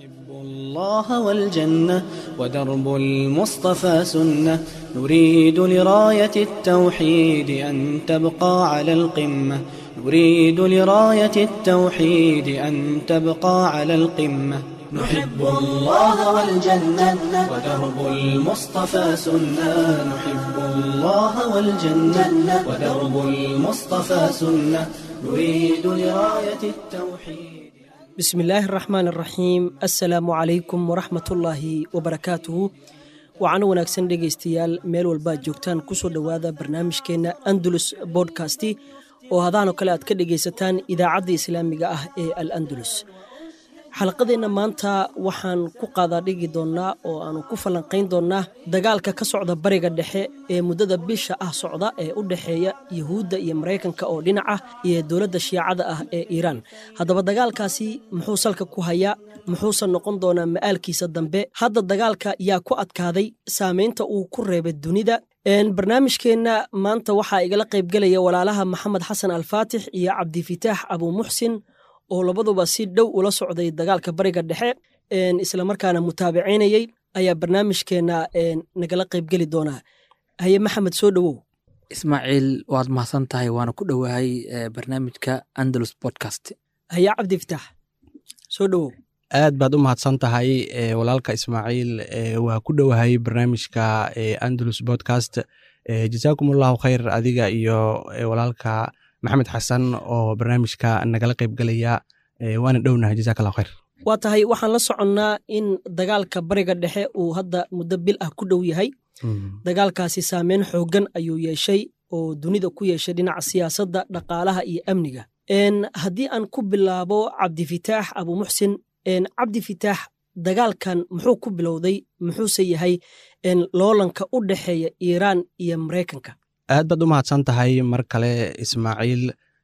نحب الله والجنة ودرب المصطفى سنة نريد لراية التوحيد أن تبقى على القمة نريد لراية التوحيد أن تبقى على القمة نحب الله والجنة ودرب المصطفى سنة نحب الله والجنة ودرب المصطفى سنة نريد لراية التوحيد bismi illaahi araxmaan araxiim assalaamu calaykum waraxmatullaahi wabarakaatuhu waxaana wanaagsan dhegaystayaal meel walbaad joogtaan kusoo dhowaada barnaamijkeenna andalus bodkasti oo hadaanoo kale aad ka dhegaysataan idaacadda islaamiga ah ee al andalus xalaqadeenna maanta waxaan ku qaadaadhigi doonnaa oo aanu ku falanqayn doonnaa dagaalka ka socda bariga dhexe ee muddada bisha ah socda ee u dhexeeya yuhuudda iyo maraykanka oo dhinac ah iyo dowladda shiicada ah ee iiraan haddaba dagaalkaasi muxuu salka ku hayaa muxuuse noqon doonaa ma'aalkiisa dambe hadda dagaalka yaa ku adkaaday saamaynta uu ku reebay dunida barnaamijkeenna maanta waxaa igala qaybgelaya walaalaha maxamed xasan alfaatix iyo cabdifitaax abumuxsin oo labaduba si dhow ula socday dagaalka bariga dhexe islamarkaana mutaabicinayey ayaa barnaamijkeenna nagala qaybgeli doonaa haye maxamed soo dhowow ismaaciil waad mahadsan tahay waana ku dhowahay barnaamijka andalus podcast haye cabdifitaax soo dhowow aad baad u mahadsan tahay walaalka ismaaciil waa ku dhowahay barnaamijka andalus podcast jasaakum allahu khayr adiga iyo walaalka maxamed xasan oo barnaamijka nagala qaybgelaya waana dhownahay jasaak allah khayr waa tahay waxaan la soconnaa in dagaalka bariga dhexe uu hadda muddo bil ah ku dhow yahay dagaalkaasi saameyn xooggan ayuu yeeshay oo dunida ku yeeshay dhinaca siyaasadda dhaqaalaha iyo amniga haddii aan ku bilaabo cabdifitaax abumuxsin cabdifitaax dagaalkan muxuu ku bilowday muxuuse yahay loolanka u dhexeeya iiraan iyo maraykanka aad baad u mahadsan tahay mar kale ismaaciil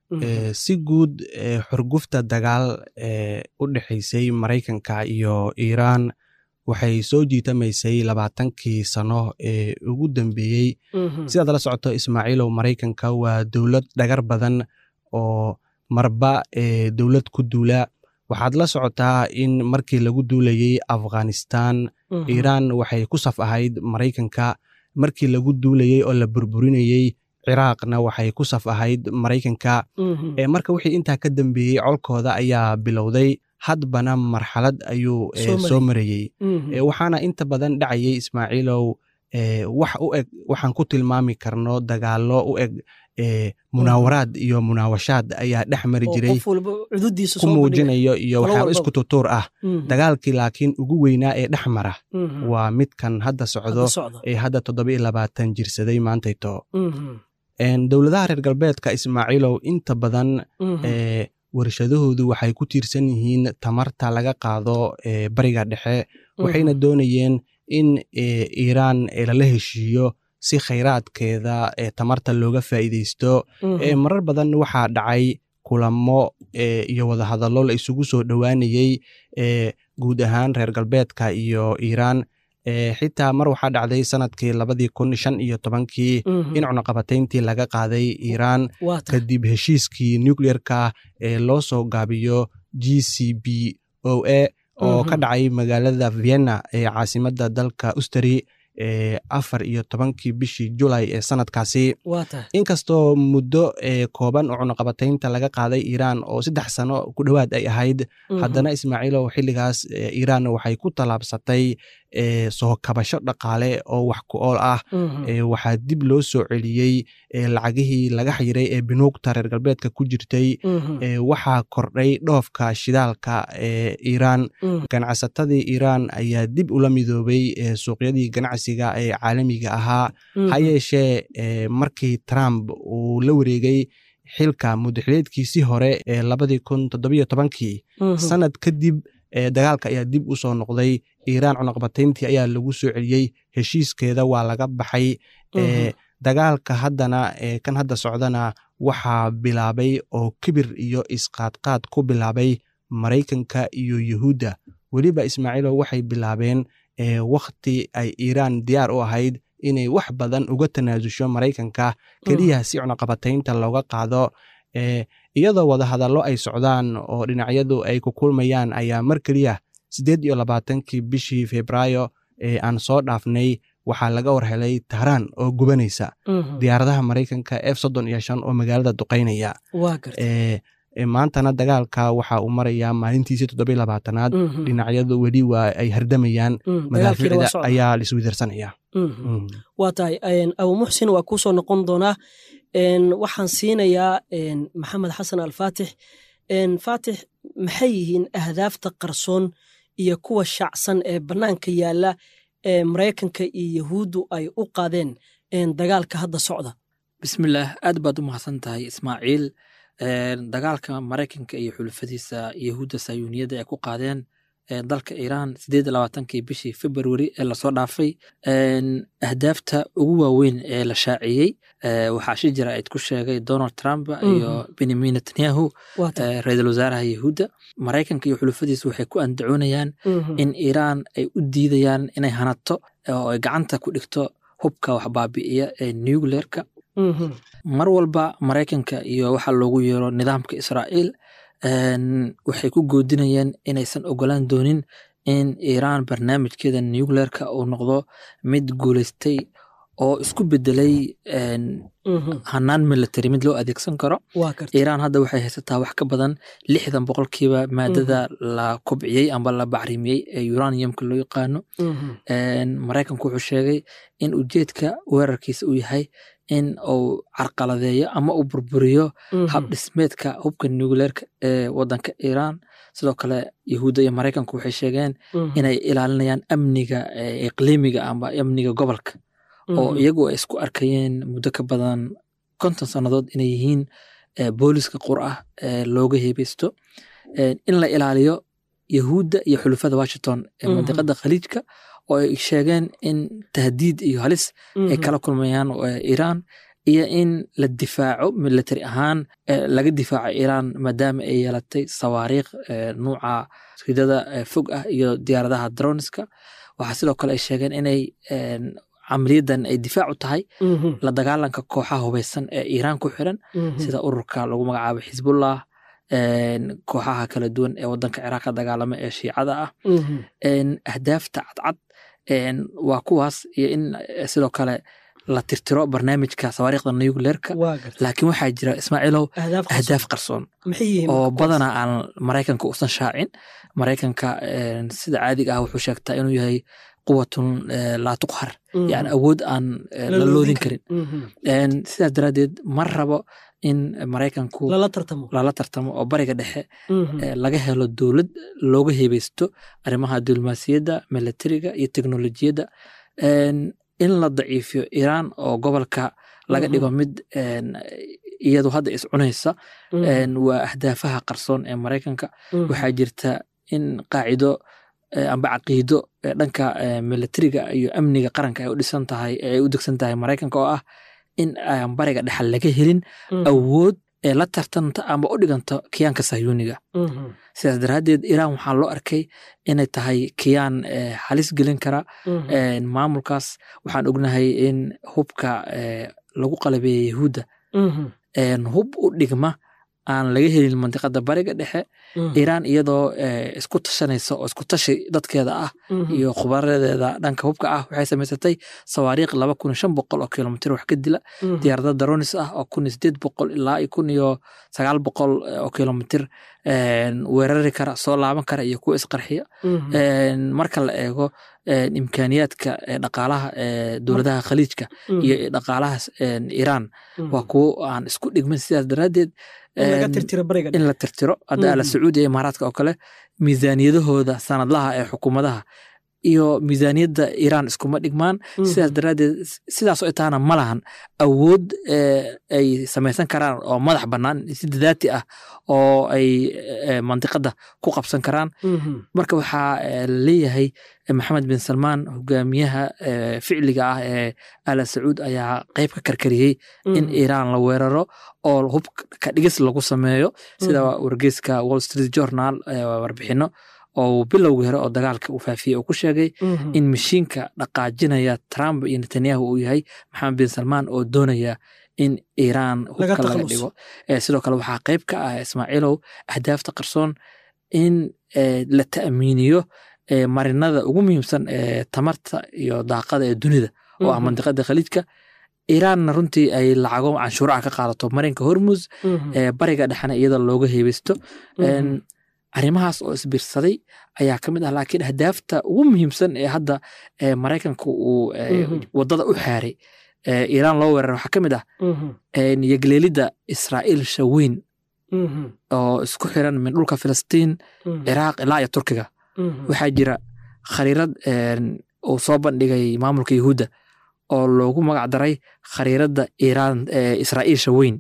si guud xurgufta dagaal u dhexaysay maraykanka iyo iiraan waxay soo jiitamaysay labaatankii sano ee ugu dambeeyey sidaad la socoto ismaaciilow maraykanka waa dowlad dhagar badan oo marba dowlad ku duula waxaad la socotaa in markii lagu duulayey afghanistan iiraan waxay ku saf ahayd maraykanka markii lagu duulayey oo la burburinayey ciraaqna waxay ku saf ahayd maraykanka marka wixii intaa ka dambeeyey colkooda ayaa bilowday hadbana marxalad ayuu soo marayey waxaana inta badan dhacayey ismaaciilow wax u eg waxaan ku tilmaami karno dagaalo u eg munaawaraad iyo munaawashaad ayaa dhex mari jiray ku muujinayo iyo waxyaaba isku tutuur ah dagaalkii laakiin ugu weynaa ee dhex mara waa midkan hadda socdo ee hadda toddoba labaatan jirsaday maantayto dowladaha reer galbeedka ismaaciilow inta badan warshadahoodu waxay ku tiirsan yihiin tamarta laga qaado bariga dhexe waxayna doonayeen in iiraan lala heshiiyo si khayraadkeeda tamarta looga faa'iideysto marar badan waxaa dhacay kulamo iyo wadahadallo la isugu soo dhowaanayey guud ahaan reer galbeedka iyo iiraan xitaa mar waxaa dhacday sanadkii labadii kun shan iyo tobankii in cunaqabatayntii laga qaaday iiraan kadib heshiiskii nucleerka ee loo soo gaabiyo g c b o a oo ka dhacay magaalada vienna ee caasimadda dalka usteri afar iyo tobankii bishii julay ee sanadkaasi inkastoo muddo kooban oo cunaqabataynta laga qaaday iiraan oo saddex sano ku dhowaad ay ahayd haddana ismaaciilow xilligaas iiraan waxay ku tallaabsatay soo kabasho dhaqaale oo wax ku ool ah waxaa dib loo soo celiyey lacagihii laga xayiray ee binuugta reer galbeedka ku jirtay waxaa kordhay dhoofka shidaalka ee iiraan ganacsatadii iiraan ayaa dib ula midoobay suuqyadii ganacsiga ee caalamiga ahaa ha yeeshee markii trump uu la wareegay xilka mudaxileedkiisii hore ee labadii kun toddobiyo tobankii sanad kadib dagaalka ayaa dib u soo noqday iiraan cunaqbatayntii ayaa lagu soo celiyey heshiiskeeda waa laga baxay dagaalka haddana kan hadda socdana waxaa bilaabay oo kibir iyo isqaadqaad ku bilaabay maraykanka iyo yuhuudda weliba ismaaciilow waxay bilaabeen wakhti ay iiraan diyaar u ahayd inay wax badan uga tanaasusho maraykanka keliya si cunaqabataynta looga qaado iyadoo wadahadallo ay socdaan oo dhinacyadu ay ku kulmayaan ayaa mar keliya siddeed iyo labaatankii bishii febraayo ee aan soo dhaafnay waxaa laga warhelay tahraan oo gubanaysa diyaaradaha maraykanka f soddon iyo shan oo magaalada duqaynaya waa garta maantana dagaalka waxa uu marayaa maalintiisii toddobiy labaatanaad dhinacyadu weli waa ay hardamayaan madaafiicda ayaa laiswidarsanaya waa tahay abu muxsin waa kuu soo noqon doonaa waxaan siinayaa maxamed xasan alfaatix faatix maxay yihiin ahdaafta qarsoon iyo kuwa shaacsan ee bannaanka yaalla ee maraykanka iyo yahuuddu ay u qaadeen dagaalka hadda socda bismillaah aad baad u mahadsan tahay ismaaciil dagaalka maraykanka iyo xulufadiisa yahuudda sayuuniyadda ay ku qaadeen dalka iiraan sideed labaatankii bishii februari ee lasoo dhaafay ahdaafta ugu waaweyn ee la shaaciyey waxaa shi jira ayd ku sheegay donald trump iyo benyamin netanyahu ra-iisul wasaaraha yahuudda maraykanka iyo xulufadiisa waxay ku andacoonayaan in iiraan ay u diidayaan inay hanato oo ay gacanta ku dhigto hubka waxbaabi'iya ee nucleerka mar walba maraykanka iyo waxa loogu yeero nidaamka israa'iil waxay ku goodinayeen inaysan ogolaan doonin in iiraan barnaamijkeeda nucleerka uu noqdo mid guuleystay oo isku bedelay hanaan military mid loo adeegsan karo iiraan hadda waxay haysataa wax ka badan lixdan boqolkiiba maadada la kobciyey amba la bacrimiyey ee uraniumka loo yaqaano maraykanku wuxuu sheegay in ujeedka weerarkiisa uu yahay in uu carqaladeeyo ama uu burburiyo hab dhismeedka hubka nucleerka ee wadanka iiraan sidoo kale yahuudda iyo maraykanku waxay sheegeen inay ilaalinayaan amniga iqliimiga amba amniga gobolka oo iyagu ay isku arkayeen muddo ka badan konton sannadood inay yihiin booliska qur ah ee looga heebeysto in la ilaaliyo yahuudda iyo xulufada washington ee mandiqada khaliijka oo ay sheegeen in tahdiid iyo halis ay kala kulmayaan iiraan iyo in la difaaco military ahaan laga difaaco iiraan maadaama ay yeelatay sawaariikh nuuca ridada fog ah iyo diyaaradaha droniska waxaa sidoo kale ay sheegeen inay camaliyadan ay difaac u tahay la dagaalanka kooxaha hubeysan ee iiraan ku xiran sida ururka lagu magacaabo xisbullah kooxaha kala duwan ee wadanka ciraaq ka dagaalama ee shiicada ah ahdaafta cadcad waa kuwaas iyo in sidoo kale la tirtiro barnaamijka sawaariikhda nucleerka laakiin waxaa jira ismaaciilow ahdaaf qarsoon oo badanaa aan maraykanka usan shaacin maraykanka sida caadiga ah wuxuu sheegtaa inuu yahay quwatun laa tuqhar yani awood aan la loodin karin sidaas daraaddeed ma rabo in maraykanku lala tartamo oo bariga dhexe laga helo dowlad looga heebeysto arrimaha diblomaasiyadda militariga iyo teknolojiyadda in la daciifiyo iiraan oo gobolka laga dhigo mid iyadu hadda is cunaysa waa ahdaafaha qarsoon ee maraykanka waxaa jirta in qaacido amba caqiido dhanka militariga iyo amniga qaranka ay u dhisan tahay ay u degsan tahay maraykanka oo ah in aan bariga dhexal laga helin awood ee la tartanta ama u dhiganta kiyaanka sahyuuniga sidaas daraaddeed iiraan waxaa loo arkay inay tahay kiyaan halis gelin kara maamulkaas waxaan ognahay in hubka lagu qalabeeya yahuudda hub u dhigma aan laga helin mandiqada bariga dhexe iiraan iyadoo isku tashanaysa oo isku tashi dadkeeda ah iyo khubaradeeda dhanka hubka ah waxay samaysatay sawaariikh laba kun iyo shan boqol oo kilomitir wax ka dila diyaarada daronis ah oo kun iyo sideed boqol ilaa iyo kun iyo sagaal boqol oo kilomitir weerari kara soo laaban kara iyo kuwa isqarxiya marka la eego imkaaniyaadka dhaqaalaha dowladaha khaliijka iyo dhaqaalaha iiraan waa kuwo aan isku dhigmin sidaas daraaddeed in la tirtiro hadda ala sacuudiya imaaraadka oo kale miisaaniyadahooda sanadlaha ee xukuumadaha iyo miisaaniyadda iiraan iskuma dhigmaan sidaas daraaddeed sidaasoo itaana ma lahan awood ay samaysan karaan oo madax bannaan si dadaati ah oo ay mandiqada ku qabsan karaan marka waxaa laleeyahay maxamed bin salmaan hogaamiyaha ficliga ah ee ala sacuud ayaa qeyb ka karkariyey in iiraan la weeraro oo hub ka dhigis lagu sameeyo sida wargeyska wall street journal warbixino oo bilowgii hore oo dagaalka uu faafiyey uu ku sheegay in mashiinka dhaqaajinaya trump iyo netanyahu uu yahay maxamed bin salmaan oo doonaya in iiraan hubka laga dhigo sidoo kale waxaa qeyb ka ah ismaaciilow ahdaafta qarsoon in la ta'miiniyo marinada ugu muhiimsan ee tamarta iyo daaqada ee dunida oo ah mandiqada khaliijka iiraanna runtii ay lacago canshuuraha ka qaadato marinka hormus bariga dhexena iyada looga heebeysto arrimahaas oo isbiirsaday ayaa ka mid ah laakiin ahdaafta ugu muhiimsan ee hadda maraykanka uu wadada u xaaray iiraan loo weeraray waxaa ka mid ah yegleelidda israa'iil shaweyn oo isku xiran min dhulka filistiin ciraaq ilaa iyo turkiga waxaa jira khariirad uu soo bandhigay maamulka yahuudda oo loogu magac daray khariiradda iiraan israa'iil shaweyn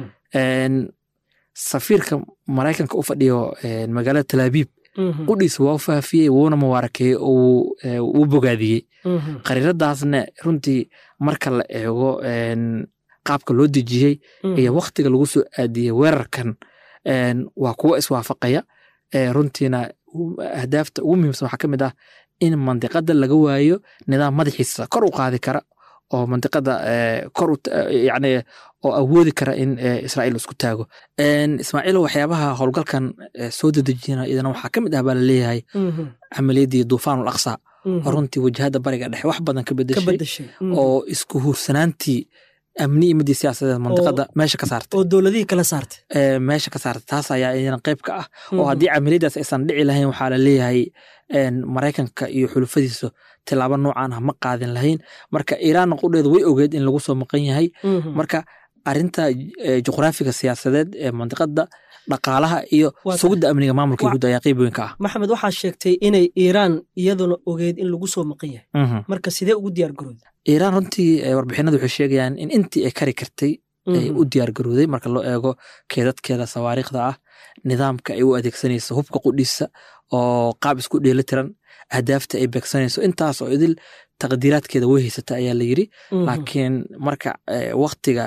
safiirka maraykanka u fadhiyo magaalada talaabiib qudhiisa waa u faafiyey wuuna mubaarakeeyey uu bogaadiyey khariiradaasna runtii marka la eego qaabka loo dejiyey iyo waktiga lagu soo aadiyey weerarkan waa kuwo iswaafaqaya runtiina ahdaafta ugu muhiimsan waxaa ka mid ah in mandiqada laga waayo nidaam madaxiisa kor u qaadi kara oo mandiqada kor yani oo awoodi kara in israa'iil isku taago ismaaciil waxyaabaha howlgalkan soo dedejina idana waxaa ka mid ah baa laleeyahay camaliyaddii duufaan ul aqsa oo runtii wajahada bariga dhexe wax badan ka bedeshay oo isku huursanaantii amni iyo midii siyaasadeed mandiqada meesha ka saartay oo dowladihii kala saartay meesha ka saartay taas ayaa iyana qayb ka ah oo haddii camaliyadaas aysan dhici lahayn waxaa la leeyahay maraykanka iyo xulufadiisa tilaabo noocan ah ma qaadin lahayn marka iiraanna qudheedu way ogeed in lagu soo maqan yahay marka arinta juqraafiga siyaasadeed ee mandiqada dhaqaalaha iyo sugidda amniga maamulka yahuud ayaa qeyb weyn ka ah maxamed waxaa sheegtay inay iiraan iyaduna ogeed in lagu soo maqan yahay marka sidee ugu diyaar garooda iiraan runtii warbixinadu waxay sheegayaan in intii ay kari kartay ay u diyaar garooday marka loo eego keedadkeeda sawaariikhda ah nidaamka ay u adeegsanayso hubka qudhiisa oo qaab isku dheeli tiran ahdaafta ay beegsanayso intaas oo idil taqdiiraadkeeda way haysata ayaa la yiri laakiin marka waktiga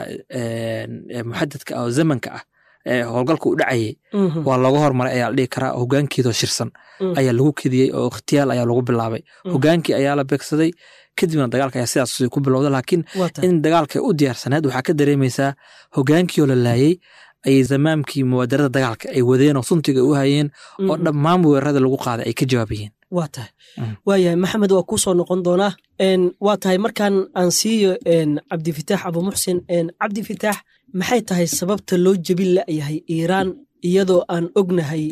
muxadadka ah oo zamanka ah howlgalka u dhacayay waa looga hormaray ayaa la dhihi karaa hogaankeedoo shirsan ayaa lagu kediyey oo ikhtiyaal ayaa lagu bilaabay hogaankii ayaa la beegsaday kadibna dagaalka ayaa sidaas ku bilowda laakiin in dagaalka u diyaarsaneed waxaa ka dareemaysaa hogaankiioo la laayay ayay zamaamkii muwaadarada dagaalka ay wadeen oo suntiga u hayeen oo dhammaan weerarada lagu qaaday ay ka jawaabayeen waa tahay waayahay maxamed waa kuu soo noqon doonaa waa tahay markaan aan siiyo cabdifitaax abumuxsin cabdifitaax maxay tahay sababta loo jebin la'yahay iiraan iyadoo aan ognahay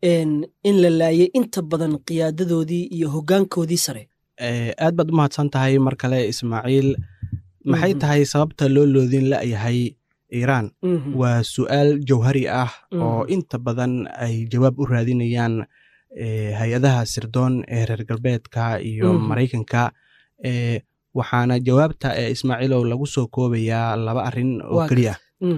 in la laayay inta badan qiyaadadoodii iyo hoggaankoodii sare aad baad u mahadsan tahay mar kale ismaaciil maxay tahay sababta loo loodin la'yahay iiraan waa su'aal jawhari ah oo inta badan ay jawaab u raadinayaan hay-adaha sirdoon ee reer galbeedka iyo maraykanka waxaana jawaabta ee ismaaciilow lagu soo koobayaa laba arrin oo keliya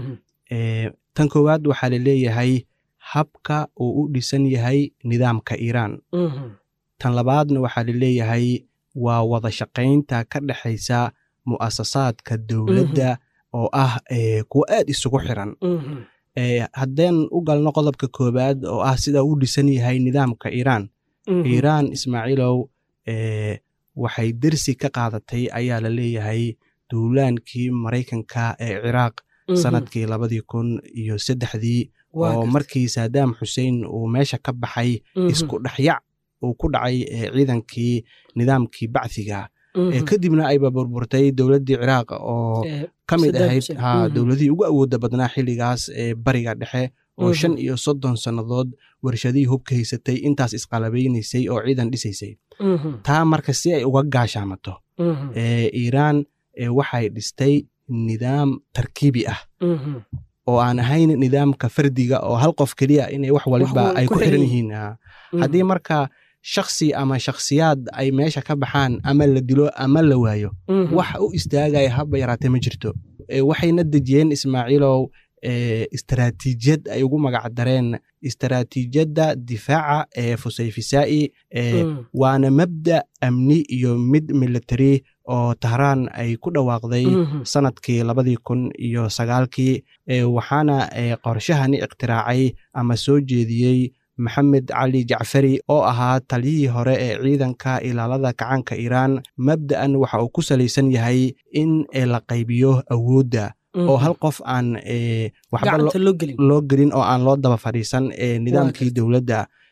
tan koowaad waxaa la leeyahay habka uu u dhisan yahay nidaamka iiraan tan labaadna waxaa la leeyahay waa wada shaqaynta ka dhexaysa mu'asasaadka dowladda oo ah kuwa aad isugu xiran haddeen u galno qodobka koowaad oo ah sida uu dhisan yahay nidaamka iiraan iiraan ismaaciilow waxay dersi ka qaadatay ayaa la leeyahay duulaankii maraykanka ee ciraaq sanadkii labadii kun iyo saddexdii oo markii saadaam xusein uu meesha ka baxay isku dhexyac uu ku dhacay ciidankii nidaamkii bacdiga kadibna ayba burburtay dowladdii ciraaq oo ka mid ahayd dowladihii ugu awooda badnaa xilligaas ee bariga dhexe oo shan iyo soddon sannadood warshadihii hubka haysatay intaas isqalabeynaysay oo ciidan dhisaysay taa marka si ay uga gaashaamato iiraan waxay dhistay nidaam tarkiibi ah oo aan ahayn nidaamka fardiga oo hal qof keliya inay wax waliba ay ku xiran yihiin haddii marka shaksi ama shakhsiyaad ay meesha ka baxaan ama la dilo ama la waayo wax u istaagaya haba yaraatee ma jirto waxayna dejiyeen ismaaciilow istaraatiijiyad ay ugu magac dareen istaraatiijiyadda difaaca ee fusayfisaa'i waana mabda amni iyo mid military oo tahraan ay ku dhawaaqday sanadkii labadii kun iyo sagaalkii waxaana qorshahani ikhtiraacay ama soo jeediyey maxamed cali jacfari oo ahaa taliyihii hore ee ciidanka ilaalada kacaanka iiraan mabda'an waxa uu ku salaysan yahay in la qaybiyo awoodda oo hal qof aan waxba loo gelin oo aan loo daba fadhiisan nidaamkii dowladda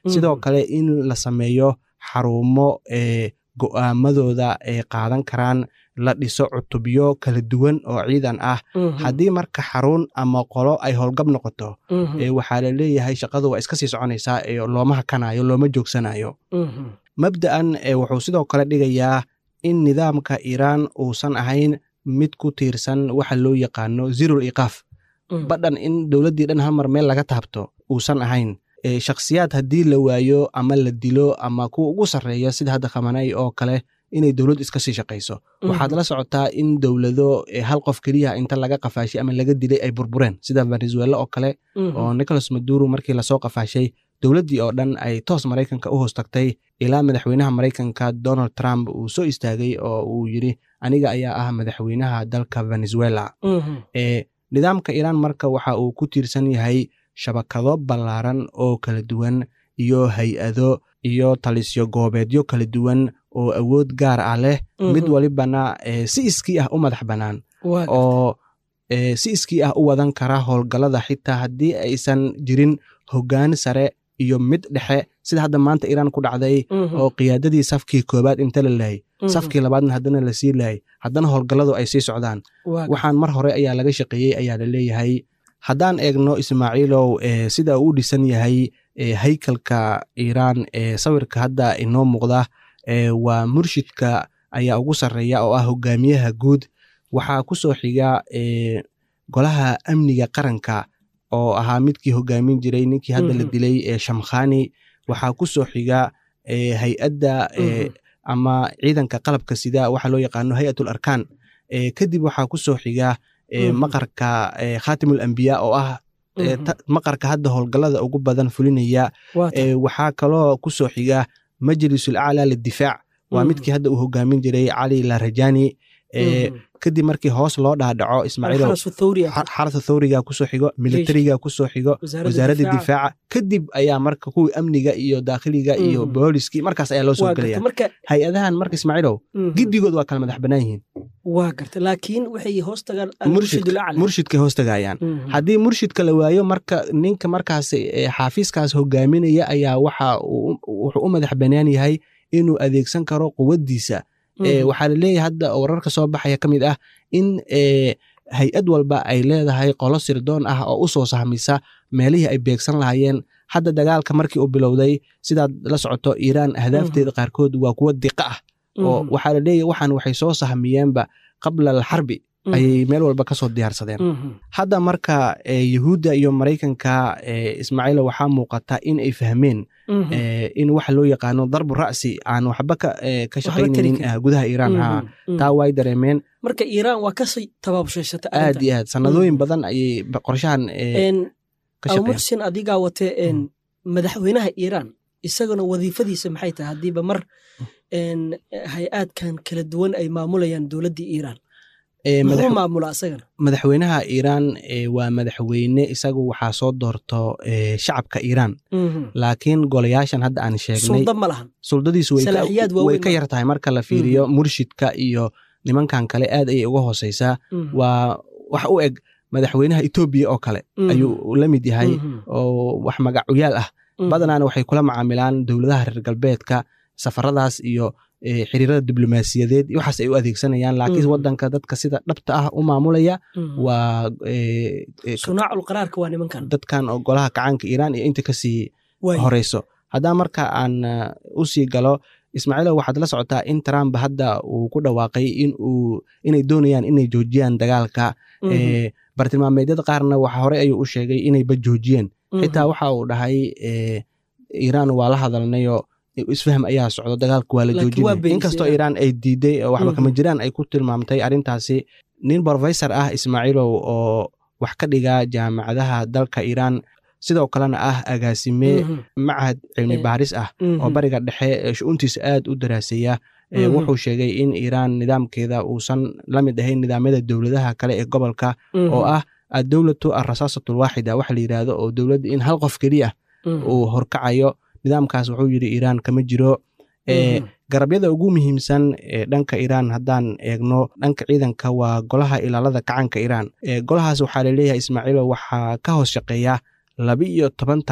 sidoo kale in la sameeyo xarumo go'aamadooda ay qaadan karaan la dhiso cutubyo kala duwan oo ciidan ah haddii marka xarun ama qolo ay howlgab noqoto waxaa la leeyahay shaqadu waa iska sii soconaysaa looma hakanayo looma joogsanayo mabda'an wuxuu sidoo kale dhigayaa in nidaamka iiraan uusan ahayn mid ku tiirsan waxa loo yaqaano zirul iqaaf badhan in dowladdii dhan hal mar meel laga taabto uusan ahayn shakhsiyaad haddii la waayo ama la dilo ama kuwa ugu sarreeya sida hadda khamanay oo kale inay dowlad iska sii shaqayso waxaad la socotaa in dowlado hal qof keliya inta laga qafaashay ama laga dilay ay burbureen sida venezuela oo kale oo nicolas maduro markii lasoo qafaashay dowladdii oo dhan ay toos maraykanka u hoos tagtay ilaa madaxweynaha maraykanka donald trump uu soo istaagay oo uu yidri aniga ayaa ah madaxweynaha dalka venezuela nidaamka iiraan marka waxa uu ku tiirsan yahay shabakado ballaaran oo kala duwan iyo hay-ado iyo talisyo goobeedyo kala duwan oo awood gaar ah leh mid walibana si iskii ah u madax bannaan oo si iskii ah u wadan kara howlgallada xitaa haddii aysan jirin hoggaan sare iyo mid dhexe sida hadda maanta iiraan ku dhacday oo qiyaadadii safkii koobaad inta la laayay safkii labaadna haddana la sii laayay haddana howlgalladu ay sii socdaan waxaan mar hore ayaa laga shaqeeyey ayaa la leeyahay haddaan eegno ismaaciilow sida uu u dhisan yahay haykalka iiraan ee sawirka hadda inoo muuqda waa murshidka ayaa ugu sarreeya oo ah hogaamiyaha guud waxaa ku soo xiga golaha amniga qaranka oo ahaa midkii hogaamin jiray ninkii hadda la dilay ee shamkhani waxaa ku soo xiga hay-adda ama ciidanka qalabka sida waxa loo yaqaano hay-atul arkaan kadib waxaa ku soo xiga maqarka khatimul ambiya oo ah maqarka hadda howlgallada ugu badan fulinaya waxaa kaloo ku soo xiga majlisul aclaa lidifaac waa midkii hadda uu hogaamin jiray cali larajani kadib markii hoos loo dhaadhaco ismaaciil xarasa thawriga kusoo xigo militariga kusoo xigo wasaaradda difaaca kadib ayaa marka kuwii amniga iyo daakhiliga iyo booliskii markaas ayaa loo soo gelaya hay-adahan marka ismaaciilow giddigood waa kala madax bannaan yihiin waa garta laakiin waxay hoos tagaan murshidkay hoos tagayaan haddii murshidka la waayo marka ninka markaas xaafiiskaas hogaaminaya ayaa waxa wuxuu u madax bannaan yahay inuu adeegsan karo quwaddiisa waxaa la leeyahay hadda wararka soo baxaya ka mid ah in hay-ad walba ay leedahay qolo sirdoon ah oo u soo sahmisa meelihii ay beegsan lahaayeen hadda dagaalka markii uu bilowday sidaad la socoto iiraan ahdaafteeda qaarkood waa kuwo diqa ah oo waxaa la leeyahay waxaan waxay soo sahmiyeenba qabla alxarbi ayay meel walba kasoo diyaarsadeen hadda marka yuhuudda iyo maraykanka ismaaciila waxaa muuqata in ay fahmeen in waxa loo yaqaano darbu ra'si aan waxba ka shaqaynaynin gudaha iiraan ha taa way dareemeen marka iiraan waa kasii tabaabshaysata aad iyo aad sanadooyin badan ayay qorshahan muxsin adigaa wate madaxweynaha iiraan isagana wadiifadiisa maxay tahay haddiiba mar hay-aadkan kala duwan ay maamulayaan dowladdii iiraan muxuu maamula asagana madaxweynaha iiraan waa madaxweyne isagu waxaa soo doorto shacabka iiraan laakiin golayaashan hadda aan sheegnay sulda ma lahan suldadiisu way ka yar tahay marka la fiiriyo murshidka iyo nimankan kale aad ayay uga hooseysaa waa wax u eg madaxweynaha etoobiya oo kale ayuu la mid yahay oo wax magacuyaal ah badanaana waxay kula macaamilaan dowladaha reer galbeedka safaradaas iyo xiriirada diblomaasiyadeed waxaas ay u adeegsanayaan laakiin wadanka dadka sida dhabta ah u maamulaya waa sunaacul qaraarka waa nimankan dadkan oo golaha kacaanka iiraan iyo inta kasii horeyso haddaan marka aan u sii galo ismaaciilo waxaad la socotaa in trump hadda uu ku dhawaaqay inay doonayaan inay joojiyaan dagaalka bartilmaameedyada qaarna waxa hore ayuu u sheegay inayba joojiyeen xitaa waxa uu dhahay iiraan waa la hadalnayo isfahm ayaa socdo dagaalka waa la joojinaya inkastoo iiraan ay diiday oo waxba kama jiraan ay ku tilmaamtay arrintaasi nin brofesor ah ismaaciilow oo wax ka dhiga jaamacadaha dalka iiraan sidoo kalena ah agaasime machad cilmi baaris ah oo bariga dhexe shu-uuntiisa aad u daraaseeya wuxuu sheegay in iiraan nidaamkeeda uusan la mid ahayn nidaamyada dowladaha kale ee gobolka oo ah adowlatu alrasaasatu alwaaxida waxa la yidhaahdo oo dowladda in hal qof keliya uu horkacayo nidaamkaas wuxuu yidhi iiraan kama jiro garabyada ugu muhiimsan ee dhanka iiraan haddaan eegno dhanka ciidanka waa golaha ilaalada kacanka iiraan golahaas waxaa laleeyahay ismaaciilo waxaa ka hoos shaqeeya laba iyo toban talis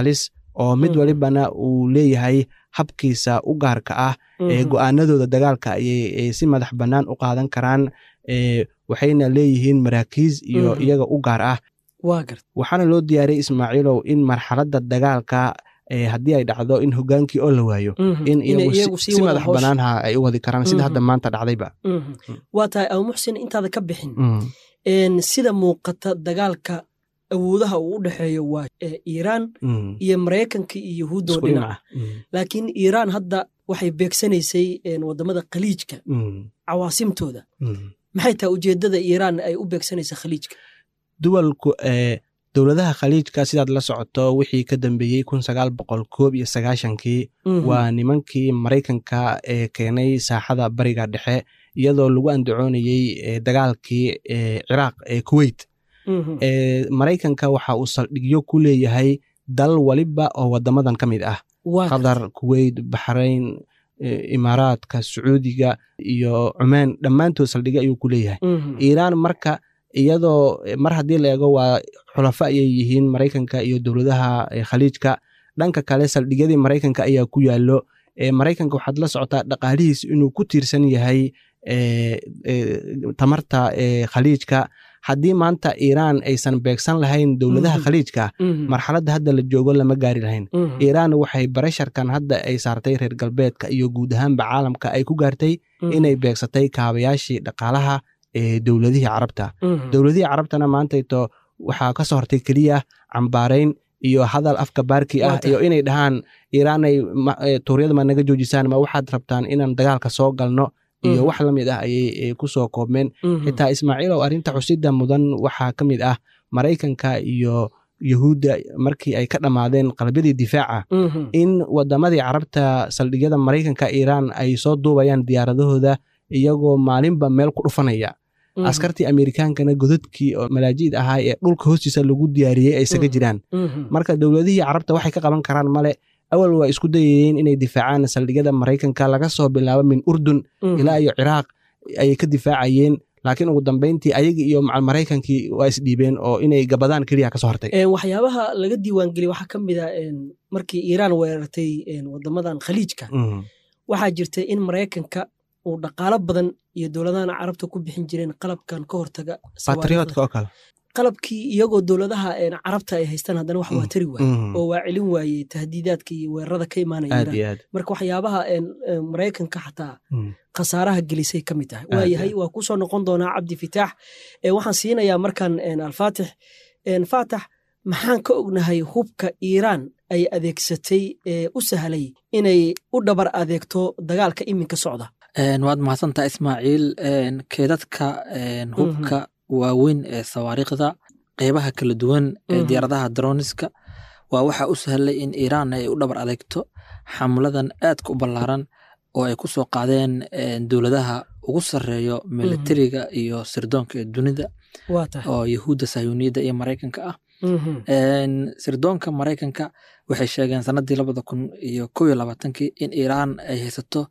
oo mid Mhm. walibana uu leeyahay habkiisa u gaarka ah ee go-aanadooda dagaalka ayay ay si madax bannaan u qaadan karaan ee waxayna leeyihiin maraakiis iyo Mhm. iyaga u gaar ah waa garta waxaana loo diyaariyey ismaaciilow in marxaladda dagaalka ee haddii ay dhacdo in hogaankii oo la waayo in inay iyagu iyagu si- sii si wada madax hawsha. bannaanha ay u wadi karaan sida Mhm. hadda maanta dhacdayba Mhm. waa tahay abu muxsin intaada ka bixin Mm, een, sida muuqata dagaalka awoodaha uu u dhexeeyo waa ee, iiraan mm. iyo maraykanka iyo yahuudda oo Isku dhinaca dhinaca. Mm, laakiin iiraan hadda waxay beegsanaysay een, wadamada khaliijka mm, cawaasimtooda mm. maxay tahay ujeedada iiraan ay u beegsanaysa khaliijka duwalku ee dowladaha khaliijka sidaad la socoto wixii ka dambeeyey kun sagaal boqol koob iyo sagaashankii Mhm. waa nimankii maraykanka ee keenay saaxada bariga dhexe iyadoo lagu andacoonayey ee dagaalkii ee ciraaq ee kuwait Mhm. ee maraykanka waxa uu saldhigyo ku leeyahay dal waliba oo wadamadan ka mid ah waa garta. qatar kuwait baxrayn ee, imaaraadka sacuudiga iyo cumaan dhammaantood saldhigyo ayuu ku leeyahay Mhm. iiraan marka iyadoo mar haddii la eego waa xulafo ayay yihiin maraykanka iyo dowladaha ee khaliijka dhanka kale saldhigyadii maraykanka ayaa ku yaallo ee maraykanka waxaad la socotaa dhaqaalihiis inuu ku tiirsan yahay ee, ee, tamarta ee khaliijka haddii maanta iiraan aysan beegsan lahayn dowladaha Mhm. khaliijka Mhm. marxaladda hadda la joogo lama gaari lahayn Mhm. iiraan waxay baresharkan hadda ay saartay reer galbeedka iyo guud ahaanba caalamka ay ku gaartay Mhm. inay beegsatay kaabayaashii dhaqaalaha ee dowladihii carabta Mhm. dowladihii carabtana maantayto waxaa ka soo hortay keliya cambaarayn iyo hadal afka baarki Waa ah tahay. iyo inay dhahaan iiraanay ma- ee, tuuryada ma naga joojisaan ma waxaad rabtaan inaan dagaalka soo galno iyo Mhm. wax la mid ah ayay ee, ku soo koobmeen Mhm. xitaa ismaaciilow arrinta xusida mudan waxaa ka mid ah maraykanka iyo yahuudda markii ay ka dhammaadeen qalbyadii difaaca Mhm. in wadamadii carabta saldhigyada maraykanka iiraan ay soo duubayaan diyaaradahooda iyagoo maalinba meel ku dhufanaya Mhm. askartii amerikaankana godadkii oo malaajiid ahaa ee dhulka hoostiisa lagu diyaariyey ay isaga Mm. jiraan Mhm. marka dowladihii carabta waxay ka qaban karaan male awal waa isku dayayeen inay difaacaan saldhigyada maraykanka laga soo bilaabo min urdun Mhm. ilaa iyo ciraaq ayay ka difaacayeen laakiin ugu dambeyntii ayagii iyo macal maraykankii waa isdhiibeen oo inay gabadaan keliya ka soo hartay Een, waxyaabaha laga diiwaangeliyay waxaa ka mid ah een, markii iiraan weerartay een, wadamadan khaliijka Mhm. waxaa jirtay in maraykanka uu dhaqaalo badan iyo dowladahan carabta ku bixin jireen qalabkan ka hortaga sawaariikhda. batriotka oo kale qalabkii iyagoo dowladaha een, carabta ay haystaan haddana wax waa tari waay Mhm. oo waa celin waayey tahdiidaadka iyo weerarada ka imaanaya aad iiraan iyo aad marka waxyaabaha een, een, maraykanka xataa Mhm. khasaaraha gelisay ka mid tahay Aad, waayahay aad. waa kusoo noqon doonaa cabdi fitaax Ee, waxaan siinayaa markan een, alfaatix Een, faatax maxaan ka ognahay hubka iiraan ay adeegsatay ee u sahlay inay u dhabar adeegto dagaalka iminka socda Een, waad mahadsantaha ismaaciil Een, keedadka een, hubka waaweyn ee sawaariikhda qeybaha kala duwan ee Mhm. diyaaradaha droniska waa waxa u sahlay in iiraan ay u dhabar adeegto xamladan aadka u ballaaran oo ay ku soo qaadeen een, dowladaha ugu sarreeyo militariga iyo sirdoonka ee dunida waa tahay oo yahuudda sayuuniyadda iyo maraykanka ah Mhm. Een, sirdoonka maraykanka waxay sheegeen sanadii labada kun iyo kow iyo labaatankii in iiraan ay haysato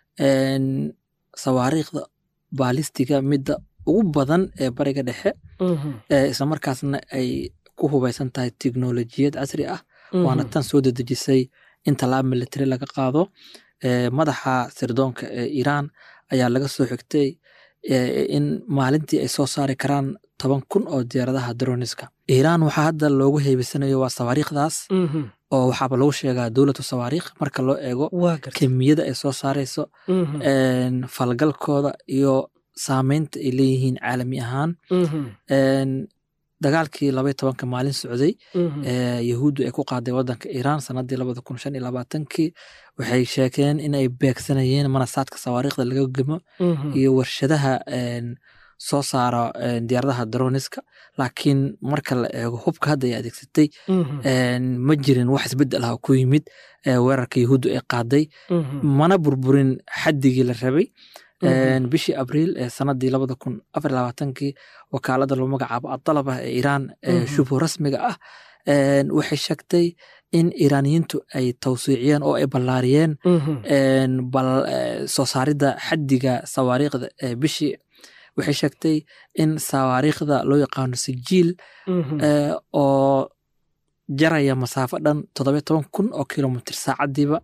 een, sawaariikhda baalistiga midda ugu badan ee bariga dhexe Mhm. ee islamarkaasna ay ku hubeysan tahay tiknolojiyad casri ah waana Mhm. tan soo dedejisay in tallaab military laga qaado Ee, madaxa sirdoonka ee iiraan ayaa laga soo xigtay ee, in maalintii ay soo saari karaan toban kun oo diyaaradaha droniska iiraan waxaa hadda loogu heybisanayo waa sawaariikhdaas Mhm. oo waxaaba lagu sheegaa dowlatu sawaariikh marka loo eego waa gartay kemiyada ay soo saarayso Mhm. een, falgalkooda iyo saameynta ay leeyihiin caalami ahaan Mhm. Een, dagaalkii laba iyo tobanka maalin socday Mhm. ee yahuuddu ay ku qaaday wadanka iiraan sanadii labada kun shan iyo labaatankii waxay sheegeen inay beegsanayeen manasaadka sawaariikhda laga gemo Mhm. iyo warshadaha een, soo saara een, diyaaradaha droniska laakiin marka la eego hubka hadda ay adeegsatay Mhm. een, ma jirin wax isbedel ah oo ku yimid ee weerarka yahuuddu ay qaaday Mhm. mana burburin xaddigii la rabay Mhm. Een, bishii abriil ee sanadii labada kun afar iyo labaatankii wakaalada lagu magacaabo adalab ah ee iiraan ee Mhm. shubhu rasmiga ah een, waxay sheegtay in iiraaniyiintu ay tawsiiciyeen oo ay ballaariyeen Mhm. een, bal ee, soo saaridda xaddiga sawaariikhda ee bishii waxay sheegtay in sawaariikhda loo yaqaano sijiil Mhm. ee, oo jaraya masaafo dhan toddobiyo toban kun oo kilomitr saacadiiba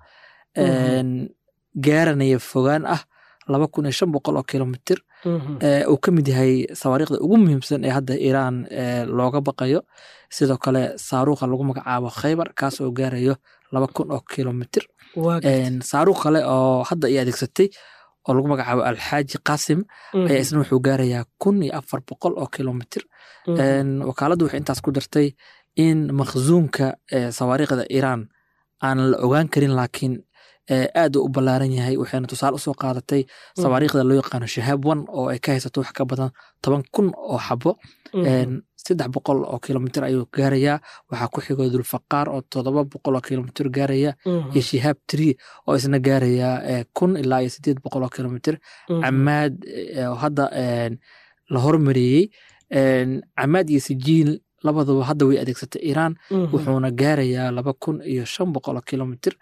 gaaranaya fogaan ah laba kun iyo shan boqol oo kilomitr uu ka mid yahay sawaariikhda ugu muhiimsan ee hadda iiraan looga baqayo sidoo kale saaruuqa lagu magacaabo khaybar kaas oo gaarayo laba kun oo kilomitr saaruuq kale oo hadda ay adeegsatay oo lagu magacaabo alxaaji qasim ayaa isna wuxuu gaarayaa kun iyo afar boqol oo kilomitr wakaaladdu waxay intaas ku dartay in makhzuunka sawaariikhda iiraan aan la ogaan karin laakiin aad u ballaaran yahay waxayna tusaale usoo qaadatay sawaariikhda loo yaqaano shahaab one oo ay ka haysato wax ka badan toban kun oo xabo saddex boqol oo kilomitr ayuu gaarayaa waxaa ku xigo dulfaqaar oo toddoba boqol oo kilomitr gaaraya iyo shihaab tree oo isna gaaraya kun ilaa iyo sideed boqol oo kilomitr camaad oo hadda la hormariyey camaad iyo sijiil labaduba hadda way adeegsatay iiraan wuxuuna gaarayaa laba kun iyo shan boqol oo kilomitr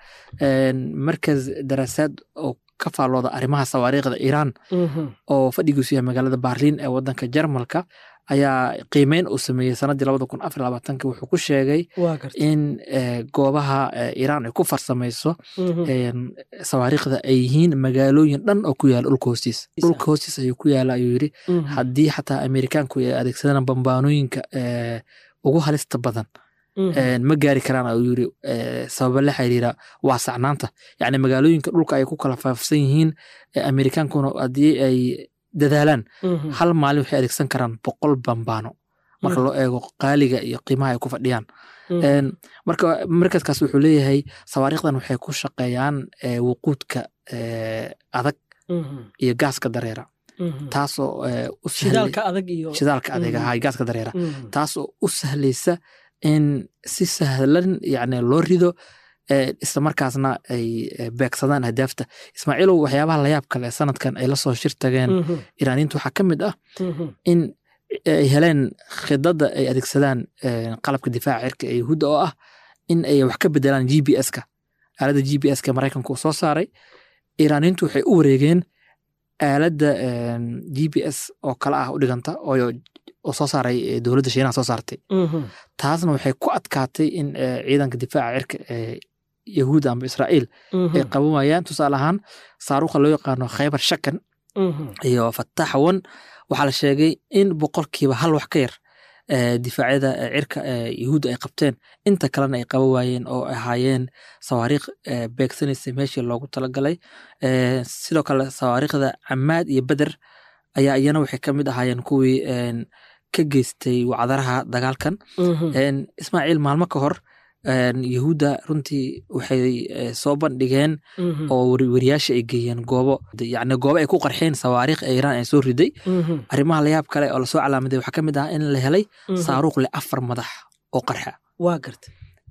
markas daraasaad oo ka faallooda arrimaha sawaariikhda iiraan oo fadhigiisu yahay magaalada barliin ee wadanka jarmalka ayaa qiimeyn uu sameeyey sanadii labada kun afar labaatanka wuxuu ku sheegay in goobaha iiraan ay ku farsamayso sawaariikhda ay yihiin magaalooyin dhan oo ku yaala dhulka hoostiis dhulka hoostiis ayuu ku yaala ayuu yidhi haddii xataa amerikaanku ay adeegsadaan bambaanooyinka ugu halista badan ma gaari karaan ayuu yiri sababa la xiriira waasacnaanta yacni magaalooyinka dhulka ay ku kala faafsan yihiin amerikaankuna haddii ay dadaalaan hal maalin waxay adeegsan karaan boqol bambaano marka loo eego qaaliga iyo qiimaha ay ku fadhiyaan marka markaskaas wuxuu leeyahay sawaariikhdan waxay ku shaqeeyaan wuquudka adag iyo gaaska dareera taasoo shidaalka adag iyo shidaalka adag ahaa gaaska dareera taasoo u sahlaysa in si sahlan yani loo rido isla markaasna ay beegsadaan ahdaafta ismaaciilow waxyaabaha layaab kale sanadkan ay lasoo shir tageen iraaniinta waxaa ka mid ah in ay heleen khidada ay adeegsadaan qalabka difaaca cirka ee yahuudda oo ah in ay wax ka bedelaan g b s-ka aaladda g b s-ka maraykanka uu soo saaray iraaniintu waxay u wareegeen aaladda g b s oo kale ah u dhiganta oo soo saaray dowladda shiinaha soo saartay taasna waxay ku adkaatay in ciidanka difaaca cirka ee yahuudda amba israa'iil ay qaban waayaan tusaale ahaan saaruuqa loo yaqaano khaybar shakan iyo fataax wan waxaa la sheegay in boqolkiiba hal wax ka yar difaacyada cirka yahuudda ay qabteen inta kalena ay qaban waayeen oo ahaayeen sawaariikh beegsanaysa meeshii loogu talagalay sidoo kale sawaariikhda camaad iyo beder ayaa iyana waxay ka mid ahaayeen kuwii ka geystay wacdaraha dagaalkan ismaaciil maalmo ka hor yahuudda runtii waxay soo bandhigeen oo weriyaasha ay geeyeen goobo yani goobo ay ku qarxeen sawaariikh ee iiraan ay soo riday arrimaha layaab kale oo lasoo calaamaday waxaa ka mid ah in la helay saaruuq leh afar madax oo qarxa waa garta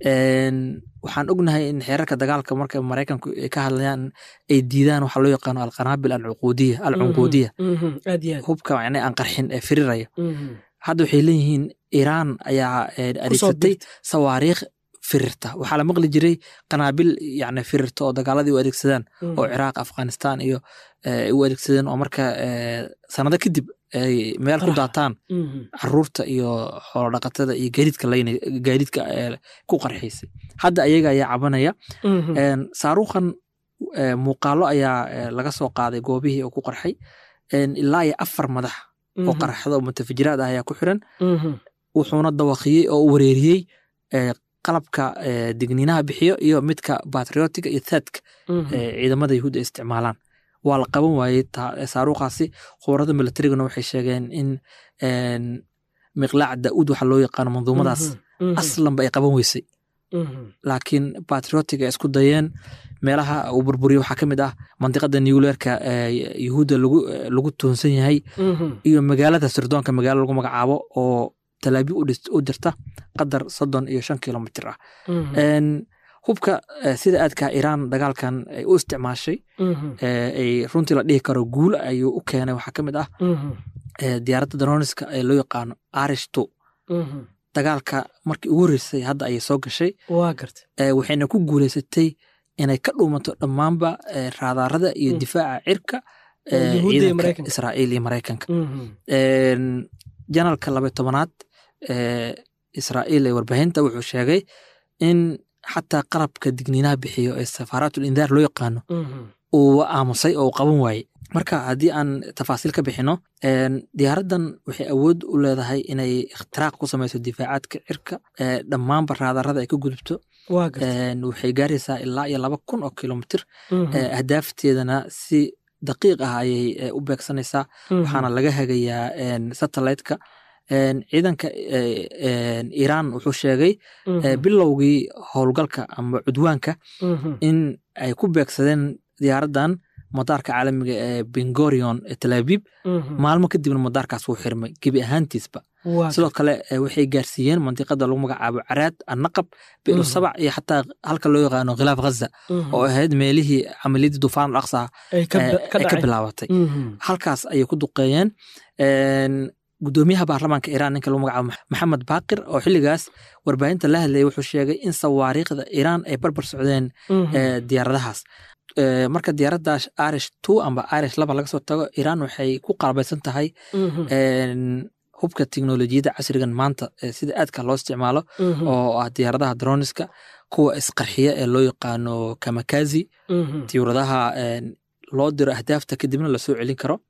waxaan ognahay in xeerarka dagaalka marka maraykanku ay ka hadlayaan ay diidaan waxaa loo yaqaano alqanaabil alcuquudiya alcunquudiya hubka yani aan qarxin ee firiraya hadda waxay leeyihiin iiraan ayaa adeegsatay sawaariikh firirta waxaa la maqli jiray qanaabil yani firirta oo dagaaladii u adeegsadaan oo ciraaq afghanistan iyo u adeegsadeen oo marka sanado kadib ay meel ku daataan caruurta iyo xoolodhaqatada iyo gaadiidka layna gaadiidka ku qarxiisay hadda ayaga ayaa cabanaya saaruuqan muuqaalo ayaa laga soo qaaday goobihii oo ku qarxay ilaa iyo afar madax oo qarxada oo mutafajiraad ah ayaa ku xiran wuxuuna dawaqiyey oo u wareeriyey qalabka digniinaha bixiyo iyo midka batriotiga iyo thadka ciidamada yahuud ay isticmaalaan waa la qaban waayey saaruuqaasi khubarada milatariguna waxay sheegeen in miqlaac daa'uud waxa loo yaqaano manduumadaas aslanba ay qaban weysay laakiin batriotiga ay isku dayeen meelaha uu burburiyo waxaa ka mid ah mandiqada newlerka yahuudda lagu toonsan yahay iyo magaalada sirdoonka magaalo lagu magacaabo oo talaabi u jirta qadar soddon iyo shan kilomitr ah hubka sida aadka iiraan dagaalkan ay u isticmaashay ay runtii la dhihi karo guul ayuu u keenay waxaa ka mid ah diyaaradda daroniska ee loo yaqaano arish two dagaalka markii ugu horeysay hadda ayay soo gashay waxayna ku guuleysatay inay ka dhuumato dhammaanba raadaarada iyo difaaca cirka ciidanka israa'iil iyo maraykanka janalka laba tobanaad israa'iil ee warbaahinta wuxuu sheegay in xataa qalabka digniinaha bixiyo ee safaaraatul indaar loo yaqaano uu aamusay oo uu qaban waayey marka haddii aan tafaasiil ka bixino diyaaraddan waxay awood u leedahay inay ikhtiraaq ku samayso difaacaadka cirka dhammaanba raadarada ay ka gudubto waxay gaaraysaa ilaa iyo laba kun oo kilomitr ahdaafteedana si daqiiq ah ayay u beegsanaysaa waxaana laga hagayaa satelliteka ciidanka iiraan wuxuu sheegay bilowgii howlgalka ama cudwaanka in ay ku beegsadeen diyaaraddan madaarka caalamiga ee bengorion ee talaabib maalmo kadibna madaarkaas wuu xirmay gebi ahaantiisba sidoo kale waxay gaarsiiyeen mandiqada lagu magacaabo caraad annaqab bi'ru sabac iyo xataa halka loo yaqaano khilaaf ghaza oo ahayd meelihii camaliyadii dufaan al aqsa ay ka bilaabatay halkaas ayay ku duqeeyeen gudoomiyaha baarlamaanka iiraan ninka lagu magacaabo maxamed baakir oo xilligaas warbaahinta la hadlayay wuxuu sheegay in sawaariikhda iiraan ay barbar socdeen diyaaradahaas marka diyaaradda irish two amba irish laba laga soo tago iiraan waxay ku qalbaysan tahay hubka teknolojiyadda casrigan maanta sida aadka loo isticmaalo oo ah diyaaradaha droniska kuwa isqarxiya ee loo yaqaano kamakazi diyaaradaha loo diro ahdaafta kadibna lasoo celin karo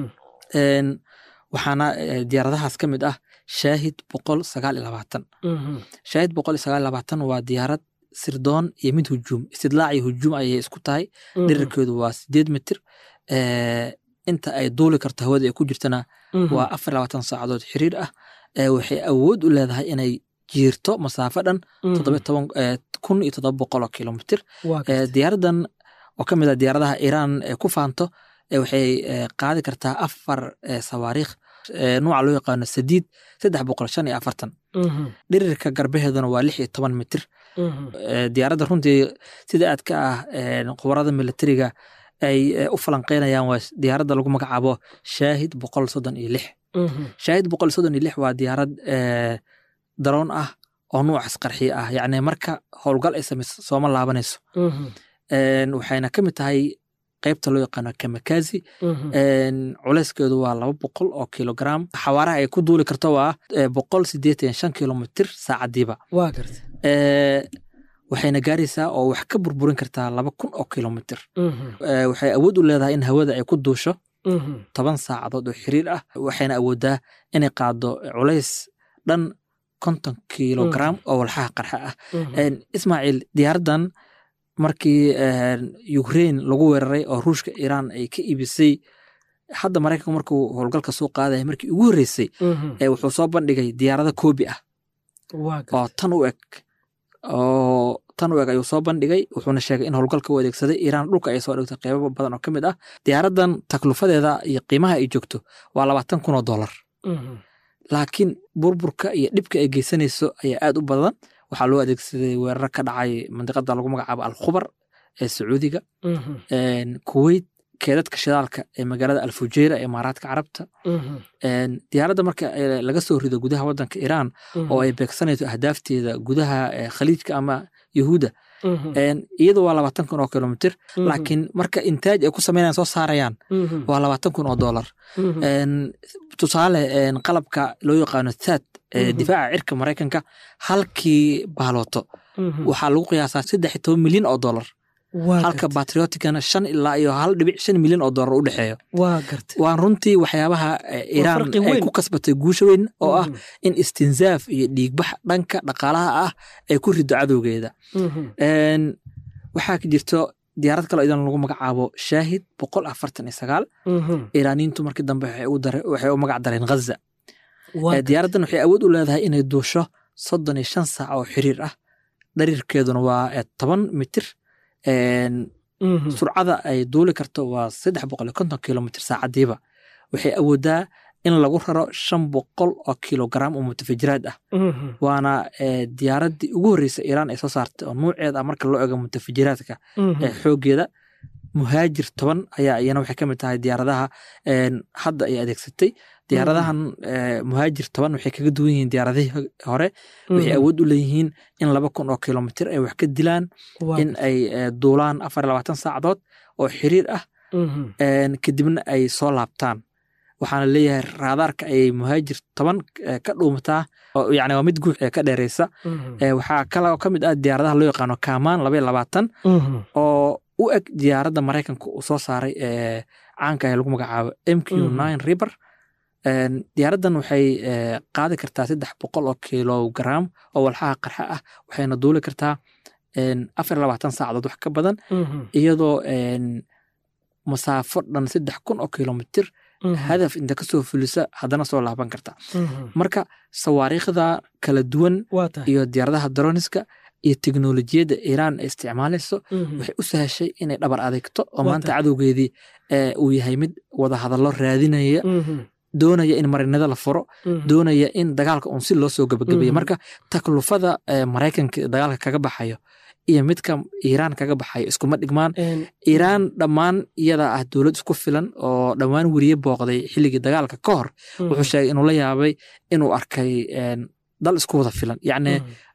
waxaana diyaaradahaas ka mid ah shaahid boqol sagaal iyo labaatan shaahid boqol iyo sagaal iyo labaatan waa diyaarad sirdoon iyo mid hujuum istidlaac iyo hujuum ayay isku tahay dhirirkeedu waa sideed mitir inta ay duuli karto hawada ay ku jirtana waa afar labaatan saacadood xiriir ah waxay awood u leedahay inay jiirto masaafo dhan kun iyo toddoba boqol oo kilomitr diyaaraddan oo ka mid ah diyaaradaha iiraan ee ku faanto waxay qaadi kartaa afar sawaariikh nuuca loo yaqaano sadiid saddex boqol shan iyo afartan dhirirka garbaheeduna waa lix iyo toban mitir diyaaradda runtii sida aad ka ah khubarada militariga ay u falanqeynayaan waa diyaaradda lagu magacaabo shaahid boqol soddon iyo lix shaahid boqol soddon iyo lix waa diyaarad daroon ah oo nuuc isqarxiya ah yacni marka howlgal ay samayso sooma laabanayso waxayna ka mid tahay qaybta loo yaqaano kamakazi culeyskeedu waa laba boqol oo kilogram xawaaraha ay ku duuli karto waa boqol sideetan shan kilomitr saacadiiba waxayna gaaraysaa oo wax ka burburin kartaa laba kun oo kilomitr waxay awood u leedahay in hawada ay ku duusho toban saacadood oo xiriir ah waxayna awoodaa inay qaado culays dhan konton kilogram oo walxaha qarxa ah ismaaciil diyaaraddan markii ukrain lagu weeraray oo ruushka iiraan ay ka iibisay hadda maraykanku markuu howlgalka soo qaadaya markii ugu horreysay wuxuu soo bandhigay diyaarada koobi ah oo tan u eg oo tan u eg ayuu soo bandhigay wuxuuna sheegay in howlgalka u adeegsaday iiraan dhulka ay soo dhigtay qeybo badan oo ka mid ah diyaaraddan taklufadeeda iyo qiimaha ay joogto waa labaatan kun oo dollar laakiin burburka iyo dhibka ay geysanayso ayaa aad u badan waxaa loo adeegsaday weeraro ka dhacay mandiqada lagu magacaabo alkhubar ee sacuudiga kuweyt keedadka shidaalka ee magaalada alfujeira ee imaaraadka carabta diyaaradda marka laga soo rido gudaha waddanka iiraan oo ay beegsanayso ahdaafteeda gudaha khaliijka ama yahuuda iyadu waa labaatan kun oo kilomitr laakiin marka intaaj ay ku sameynayaan soo saarayaan waa labaatan kun oo dollar tusaale qalabka loo yaqaano thaad difaaca cirka maraykanka halkii baalooto waxaa lagu qiyaasaa saddex iyo toban milyan oo dollar halka batrioticana shan ilaa iyo hal dhibic shan milyan oo dollar u dhexeeyo waa runtii waxyaabaha iiraan ay ku kasbatay guusha weyn oo ah in istinzaaf iyo dhiigbax dhanka dhaqaalaha ah ay ku rido cadowgeeda waxaa ka jirto diyaarad kale idan lagu magacaabo shaahid boqol afartan iyo sagaal iiraaniyiintu markii dambe waxay u magac dareen ghaza diyaaraddan waxay awood u leedahay inay duusho soddon iyo shan saac oo xiriir ah dhariirkeeduna waa toban mitir surcada ay duuli karto waa saddex boqol iyo konton kilomitr saacadiiba waxay awoodaa in lagu raro shan boqol oo kilogram oo mutafajiraad ah waana diyaaraddii ugu horreysay iiraan ay soo saartay oo nuuceeda ah marka loo ego mutafajiraadka xooggeeda muhaajir toban ayaa iyana waxay ka mid tahay diyaaradaha hadda ay adeegsatay diyaaradahan muhaajir toban waxay kaga duwan yihiin diyaaradihii hore waxay awood u leeyihiin in laba kun oo kilomitr ay wax ka dilaan in ay duulaan afar labaatan saacadood oo xiriir ah kadibna ay soo laabtaan waxaana leeyahay raadaarka ayay muhaajir toban ka dhuumataa oo yani waa mid guux ee ka dheereysa waxaa kale ka mid ah diyaaradaha loo yaqaano kamaan laba iyo labaatan oo u eg diyaaradda maraykanka uu soo saaray ee caanka ee lagu magacaabo m q nine riber diyaaraddan waxay qaadi kartaa saddex boqol oo kilogram oo walxaha qarxa ah waxayna duuli kartaa afar iyo labaatan saacadood wax ka badan iyadoo masaafo dhan saddex kun oo kilomitir hadaf inta kasoo fulisa haddana soo laaban karta marka sawaariikhda kala duwan iyo diyaaradaha daroniska iyo teknolojiyadda iiraan ay isticmaalayso waxay u sahashay inay dhabar adeegto oo maanta cadowgeedii uu yahay mid wada hadallo raadinaya doonaya in marinada la furo doonaya in dagaalka uun si loo soo gabagabeeyo marka taklufada maraykanka dagaalka kaga baxayo iyo midka iiraan kaga baxayo iskuma dhigmaan iiraan dhammaan iyada ah dowlad isku filan oo dhammaan weriye booqday xilligii dagaalka ka hor wuxuu sheegay inuu la yaabay inuu arkay dal isku wada filan yacni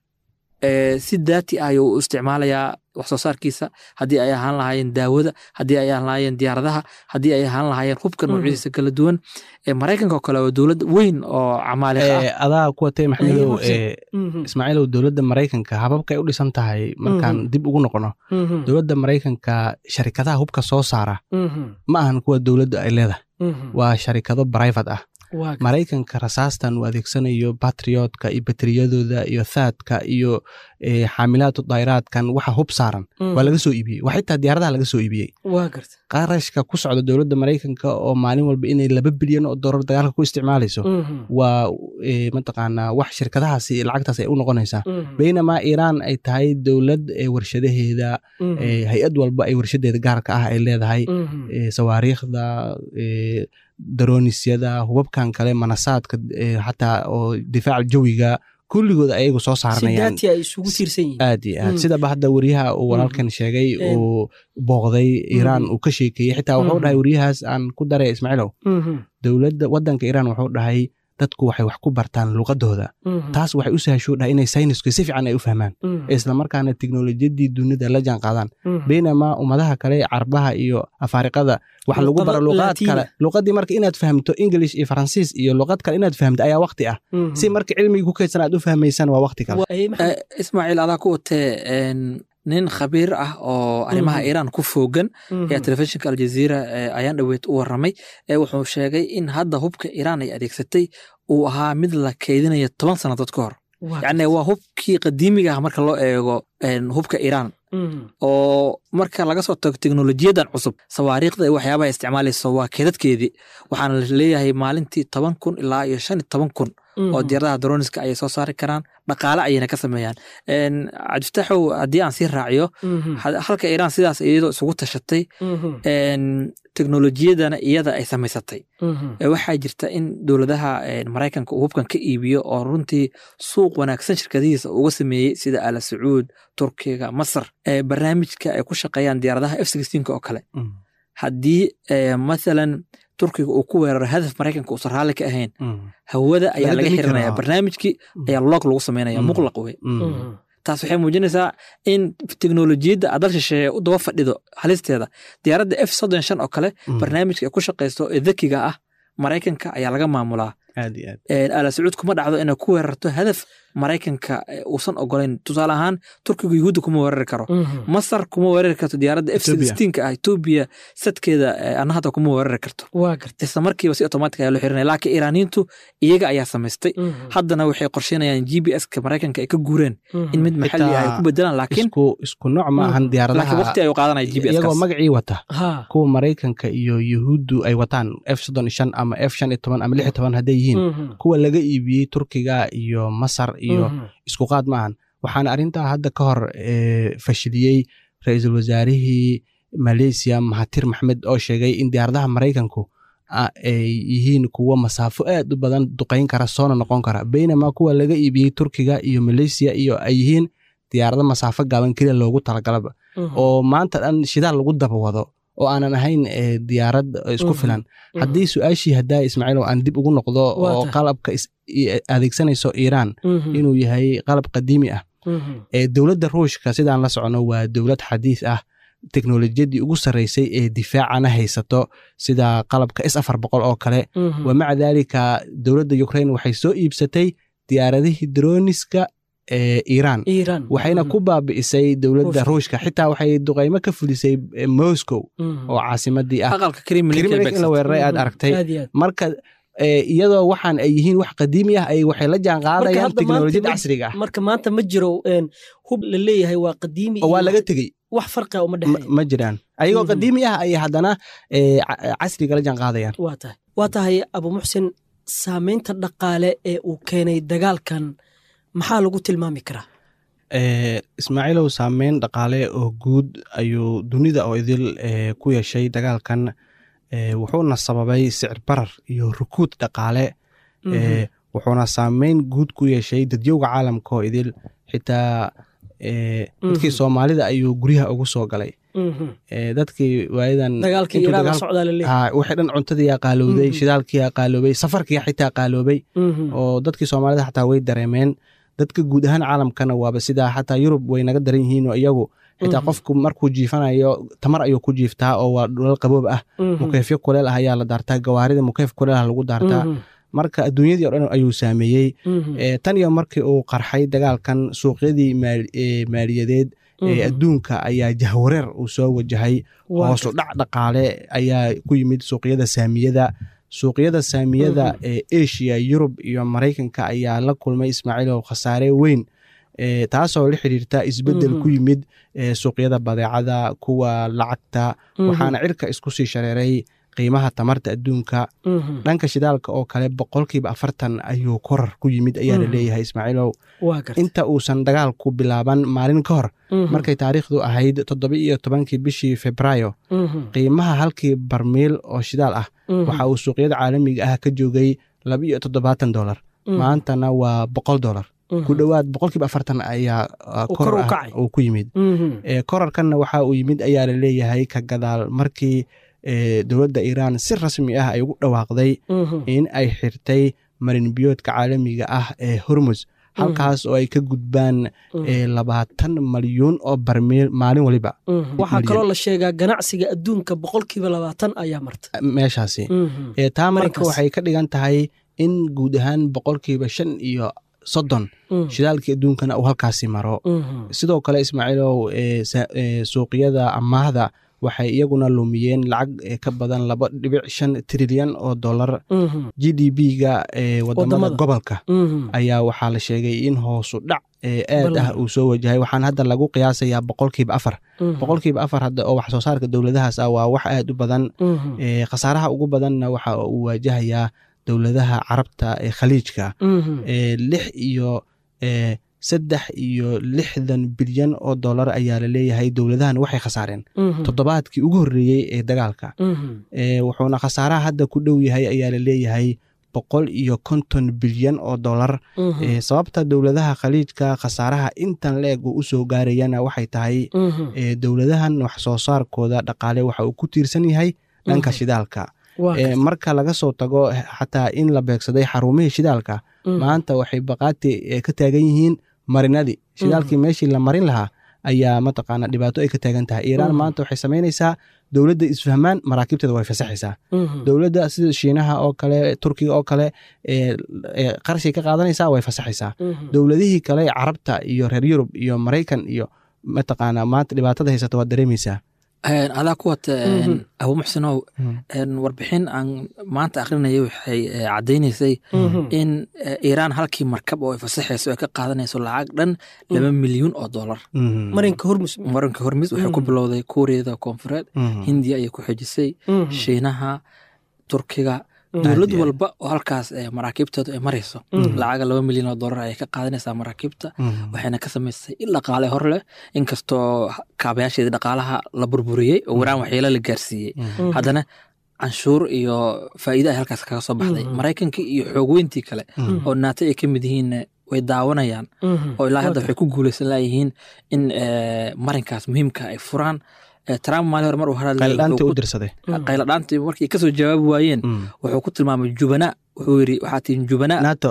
si daati ah ayuu u isticmaalayaa wax soo saarkiisa haddii ay ahaan lahaayeen daawada haddii ay ahaan lahaayeen diyaaradaha haddii ay ahaan lahaayeen hubka noocyadiisa kala duwan maraykanka oo kale waa dowlad weyn oo camaaliq ah adaa kuwatay maxmedow ismaaciilow dowladda maraykanka hababka ay u dhisan tahay markaan dib ugu noqono dowladda maraykanka sharikadaha hubka soo saara ma ahan kuwa dowladda ay leedahay waa sharikado brivate ah maraykanka rasaastan uu adeegsanayo batriotka iyo bateriyadooda iyo thaadka iyo xaamilaatu dayraadkan waxa hub saaran waa laga soo iibiyey waa xitaa diyaaradaha laga soo iibiyey qarashka ku socda dowladda maraykanka oo maalin walba inay laba bilyan oo dolar dagaalka ku isticmaalayso waa mataqaanaa wax shirkadahaasi lacagtaas ay u noqonaysaa baynamaa iiraan ay tahay dowlad warshadaheeda hay-ad walba ay warshadeeda gaarka ah ay leedahay sawaariikhda daronisyada hubabkan kale manasaadka xataa oo difaaca jawiga kulligood ayagu soo saaranayaan aad iyo aad sidaba hadda weriyaha uu walaalkan sheegay uu booqday iiraan uu ka sheekeeyey xitaa wuxuu dhahay weriyahaas aan ku daray ismaaciilow dowladda waddanka iiraan wuxuu dhahay dadku waxay wax ku bartaan luqadooda taas waxay u sahashuu dhahay inay saynisku si fiican ay u fahmaan islamarkaana teknolojiyadii dunida la jaan qaadaan baynamaa ummadaha kale carbaha iyo afaariqada wax lagu bara luqaad kale luqadii marka inaad fahamto english iyo faransiis iyo luqad kale inaad fahamto ayaa wakti ah si marka cilmigii ku kaydsan aad u fahmaysan waa wakti kale ismaaciil adaa ku watee nin khabiir ah oo arrimaha iiraan ku foogan ayaa telefishinka aljaziira ayaan dhoweyd u waramay wuxuu sheegay in hadda hubka iiraan ay adeegsatay uu ahaa mid la keydinaya toban sannadood ka hor yacni waa hubkii qadiimiga ah marka loo eego hubka iiraan oo marka laga soo tago teknolojiyadan cusub sawaariikhda waxyaabaha isticmaalayso waa keedadkeedii waxaana leeyahay maalintii toban kun ilaa iyo shan iyo toban kun oo diyaaradaha droniska ayay soo saari karaan dhaqaale ayayna ka sameeyaan cabdifataxow haddii aan sii raaciyo halka iiraan sidaas iyadoo isugu tashatay teknolojiyadana iyada ay samaysatay waxaa jirta in dowladaha maraykanka uu hubkan ka iibiyo oo runtii suuq wanaagsan shirkadihiisa uga sameeyey sida ala sacuud turkiga masar barnaamijka ay ku shaqeeyaan diyaaradaha f oo kale haddii mathalan turkiga uu ku weeraro hadaf maraykanka uusan raalli ka ahayn hawada ayaa laga xiranaya barnaamijkii ayaa loog lagu samaynaya muqlaq wey taas waxay muujinaysaa in teknolojiyadda adal shisheeye u daba fadhido halisteeda diyaaradda f soddon shan oo kale barnaamijka ay ku shaqaysto ee dakiga ah maraykanka ayaa laga maamulaa ala sacuud kuma dhacdo inay ku weerarto hadaf maraykanka uusan ogolayn tusaale ahaan turkiga yuhuudda kuma weerari karo masar kuma weerari karto diyaaradda f ka ah etoobiya sadkeeda ana hadda kuma weerari karto isla markiiba si automatic ayaa loo xirinaya laakiin iiraaniyiintu iyaga ayaa samaystay haddana waxay qorsheynayaan g b s ka maraykanka ay ka guureen in mid maxalli ah ay ku bedelaan laakiin isku nooc ma ahan diyaaradaha waqti ay qaadanaya g b s iyagoo magacii wata kuwa maraykanka iyo yuhuuddu ay wataan f soddon shan ama f shan iyo toban ama lix iyo toban hadday yihiin kuwa laga iibiyey turkiga iyo masar iyo isku qaad ma ahan waxaana arrintaa hadda ka hor fashiliyey ra-iisul wasaarihii maleysiya mahatir maxmed oo sheegay in diyaaradaha maraykanku ay yihiin kuwo masaafo aad u badan duqayn kara soona noqon kara baynamaa kuwa laga iibiyey turkiga iyo maleysiya iyo ay yihiin diyaarado masaafo gaaban keliya loogu talagalaba oo maanta dhan shidaal lagu daba wado oo aanan ahayn diyaarad isku filan haddii su-aashii haddaa ismaaciil aan dib ugu noqdo oo qalabka adeegsanayso iiraan inuu yahay qalab qadiimi ah dowladda ruushka sidaan la socono waa dowlad xadiis ah teknolojiyadii ugu sarreysay ee difaacana haysato sida qalabka s afar boqol oo kale wa maca daalika dowladda ukraine waxay soo iibsatay diyaaradihii droniska ee iiraan iiraan waxayna ku baabi'isay dowladda Ruushka. ruushka xitaa waxay duqaymo ka fulisay eh, moscow oo caasimadii ah aqalka kremlinka Kremlin in la weeraray aad aragtay aad iyo aad marka eh, iyadoo waxaan ay yihiin wax qadiimi ah ay waxay la jaan Marka qaadayaan hadda maanta teknolojiyada ma- casriga ah marka maanta ma jiro een, hub la leeyahay waa qadiimi oo waa iyo laga tegey wax farqiga uma ma dhexeeya ma jiraan ayagoo Mhm. qadiimi ah ayay haddana eh, ca- casriga la jaan qaadayaan waa tahay waa tahay abu muxsin saameynta dhaqaale ee uu keenay dagaalkan maxaa lagu tilmaami karaa Eh, ismaaciilow saameyn dhaqaale oo guud ayuu dunida oo idil eh, ku yeeshay dagaalkan eh, wuxuuna sababay sicir barar iyo rukuud dhaqaale eh, wuxuuna saameyn guud ku yeeshay dadyowga caalamka oo idil xitaa eh, dadkii Mhm. soomaalida ayuu guryaha ugu soo galay Mhm. Eh, dadkii waayadan dagaalkii intuu iiraan la dagaal- socdaa la leeyahay Ha, wixii dhan cuntadii qaalowday Mhm. shidaalkii qaaloobay safarkii xitaa qaaloobay Mhm. oo dadkii soomaalida xataa way dareemeen dadka guud ahaan caalamkana waaba sidaa xataa yurub way naga daran yihiin oo iyagu xitaa Mhm. qofku markuu jiifanayo tamar ayuu ku jiiftaa oo waa dhulal qaboob ah Mhm. mukeefyo kuleel ah ayaa la daartaa gawaarida mukeef kuleel ah lagu daartaa Mhm. marka adduunyadii o dhan ayuu saameeyey Mhm. Eh, tan iyo markii uu qarxay dagaalkan suuqyadii maal- eh, maaliyadeed ee Mhm. adduunka ayaa jahwareer uu soo wajahay Waa hoosu gartay. dhac dhaqaale ayaa ku yimid suuqyada saamiyada suuqyada saamiyada Mhm. ee asia yurub iyo maraykanka ayaa la kulmay ismaaciilow khasaare weyn eh, taasoo la xiriirta isbedel Mhm. ku yimid eh, suuqyada badeecada kuwa lacagta Mhm. waxaana cirka isku sii shareeray qiimaha tamarta adduunka Mhm. dhanka shidaalka oo kale boqolkiiba afartan ayuu korar ku yimid ayaa la Mhm. leeyahay ismaaciilow waa gartay inta uusan dagaalku bilaaban maalin ka hor Mhm. markay taariikhdu ahayd toddoba iyo tobankii bishii febraayo Mhm. qiimaha halkii barmiil oo shidaal ah Mhm. waxa uu suuqyada caalamiga ah ka joogay laba iyo toddobaatan dolar Mhm. maantana waa boqol dolar Mhm. ku dhowaad boqolkiiba afartan ayaa uh, Uu kor kor u ah kacay. uu ku yimid Mhm. Eh, korarkanna waxa uu yimid ayaa la leeyahay ka gadaal markii eh, dowladda iiraan si rasmi ah ay ugu dhawaaqday Mhm. in ay xirtay marinbiyoodka caalamiga ah ee hormus halkaas oo ay ka gudbaan Mhm. eh, labaatan malyuun oo barmiil maalin waliba Mhm. waxaa milyan. kaloo la sheegaa ganacsiga adduunka boqolkiiba labaatan ayaa marta meeshaasi Mhm. Eh, taa marka Marinkaas. waxay ka dhigan tahay in guud ahaan boqolkiiba shan iyo soddon Mhm. shidaalkii adduunkana uu halkaasi maro Mhm. sidoo kale ismaaciilow eh, sa- eh, suuqyada amaahda waxay iyaguna lumiyeen lacag eh, ka badan laba dhibic shan trilyan oo dollar Mhm. g d b-ga ee wadamada Wadamada. gobolka Mhm. ayaa waxaa la sheegay in hoosu dhac ee aad ah Ballaaran. uu soo wajahay waxaan hadda lagu qiyaasayaa boqolkiiba afar Mhm. boqolkiiba afar hadda oo wax soo saarka dowladahaas ah waa wax aad u badan Mhm. ee khasaaraha ugu badanna waxa uu waajahayaa dowladaha carabta ee khaliijka Mhm. ee lix iyo ee saddex iyo lixdan bilyan oo dollar ayaa la leeyahay dowladahan waxay khasaareen Mhm. toddobaadkii ugu horreeyey ee dagaalka Mhm. ee wuxuuna khasaaraha hadda ku dhow yahay ayaa la leeyahay boqol iyo konton bilyan oo dollar Mhm. ee sababta dowladaha khaliijka khasaaraha intan la-eg uu usoo gaarayana waxay tahay Mhm. ee dowladahan wax soo saarkooda dhaqaale waxa uu ku tiirsan yahay dhanka Mhm. shidaalka Waa ee gartay. marka laga soo tago xataa in la beegsaday xarumihii shidaalka Mhm. maanta waxay baqaati eh, ka taagan yihiin marinadii shidaalkii meeshii la marin lahaa ayaa mataqaana dhibaato ay ka taagan tahay iiraan Mhm. maanta waxay samaynaysaa dowladda isfahmaan maraakiibteeda way fasaxaysaa Mhm. dowladda sida shiinaha oo kale turkiga oo kale ee ee qarashii ka qaadanaysaa way fasaxaysaa Mhm. dowladihii kale carabta iyo reer yurub iyo maraykan iyo mataqaana maanta dhibaatada haysata waad dareemaysaa Een, adaa ku wata een, Mhm. abu muxsinow een, warbixin aan maanta akrinayay waxay eh, caddaynaysay Mhm. in eh, iiraan halkii markab oo ay fasaxayso ay ka qaadanayso lacag dhan laba milyuun oo dollar Mhm. marinka hormus maranka hormis waxay ku Mhm. bilowday kuuriyada koonfureed Mhm. hindiya ayay ku xejisay Mhm. shiinaha turkiga Mhm. dowlad Aad iyo aad. walba oo halkaas eh, maraakiibtooda ay marayso Mhm. lacaga laba milyan oo dollar ayay ka qaadanaysaa maraakiibta Mhm. waxayna ka samaysay il dhaqaale hor leh inkastoo kaabayaasheeda dhaqaalaha la burburiyey oo waraan waxyeelo la gaarsiiyey Mhm. haddana canshuur iyo faa'iida ay halkaas kaga soo baxday Mhm. maraykankii iyo xoogweyntii kale Mhm. oo naata ay ka mid yihiin way daawanayaan Mhm. oo ilaa hadda Waa waxay ku guuleysan layihiin in eh, marinkaas muhiimka ay furaan Eh, trump maalin hore mar uu hadlay qayladhaantii u dirsaday qayladhaantii markay kasoo jawaabi waayeen Mhm. wuxuu ku tilmaamay jubana wuxuu yidhi waxaa tihin jubana nato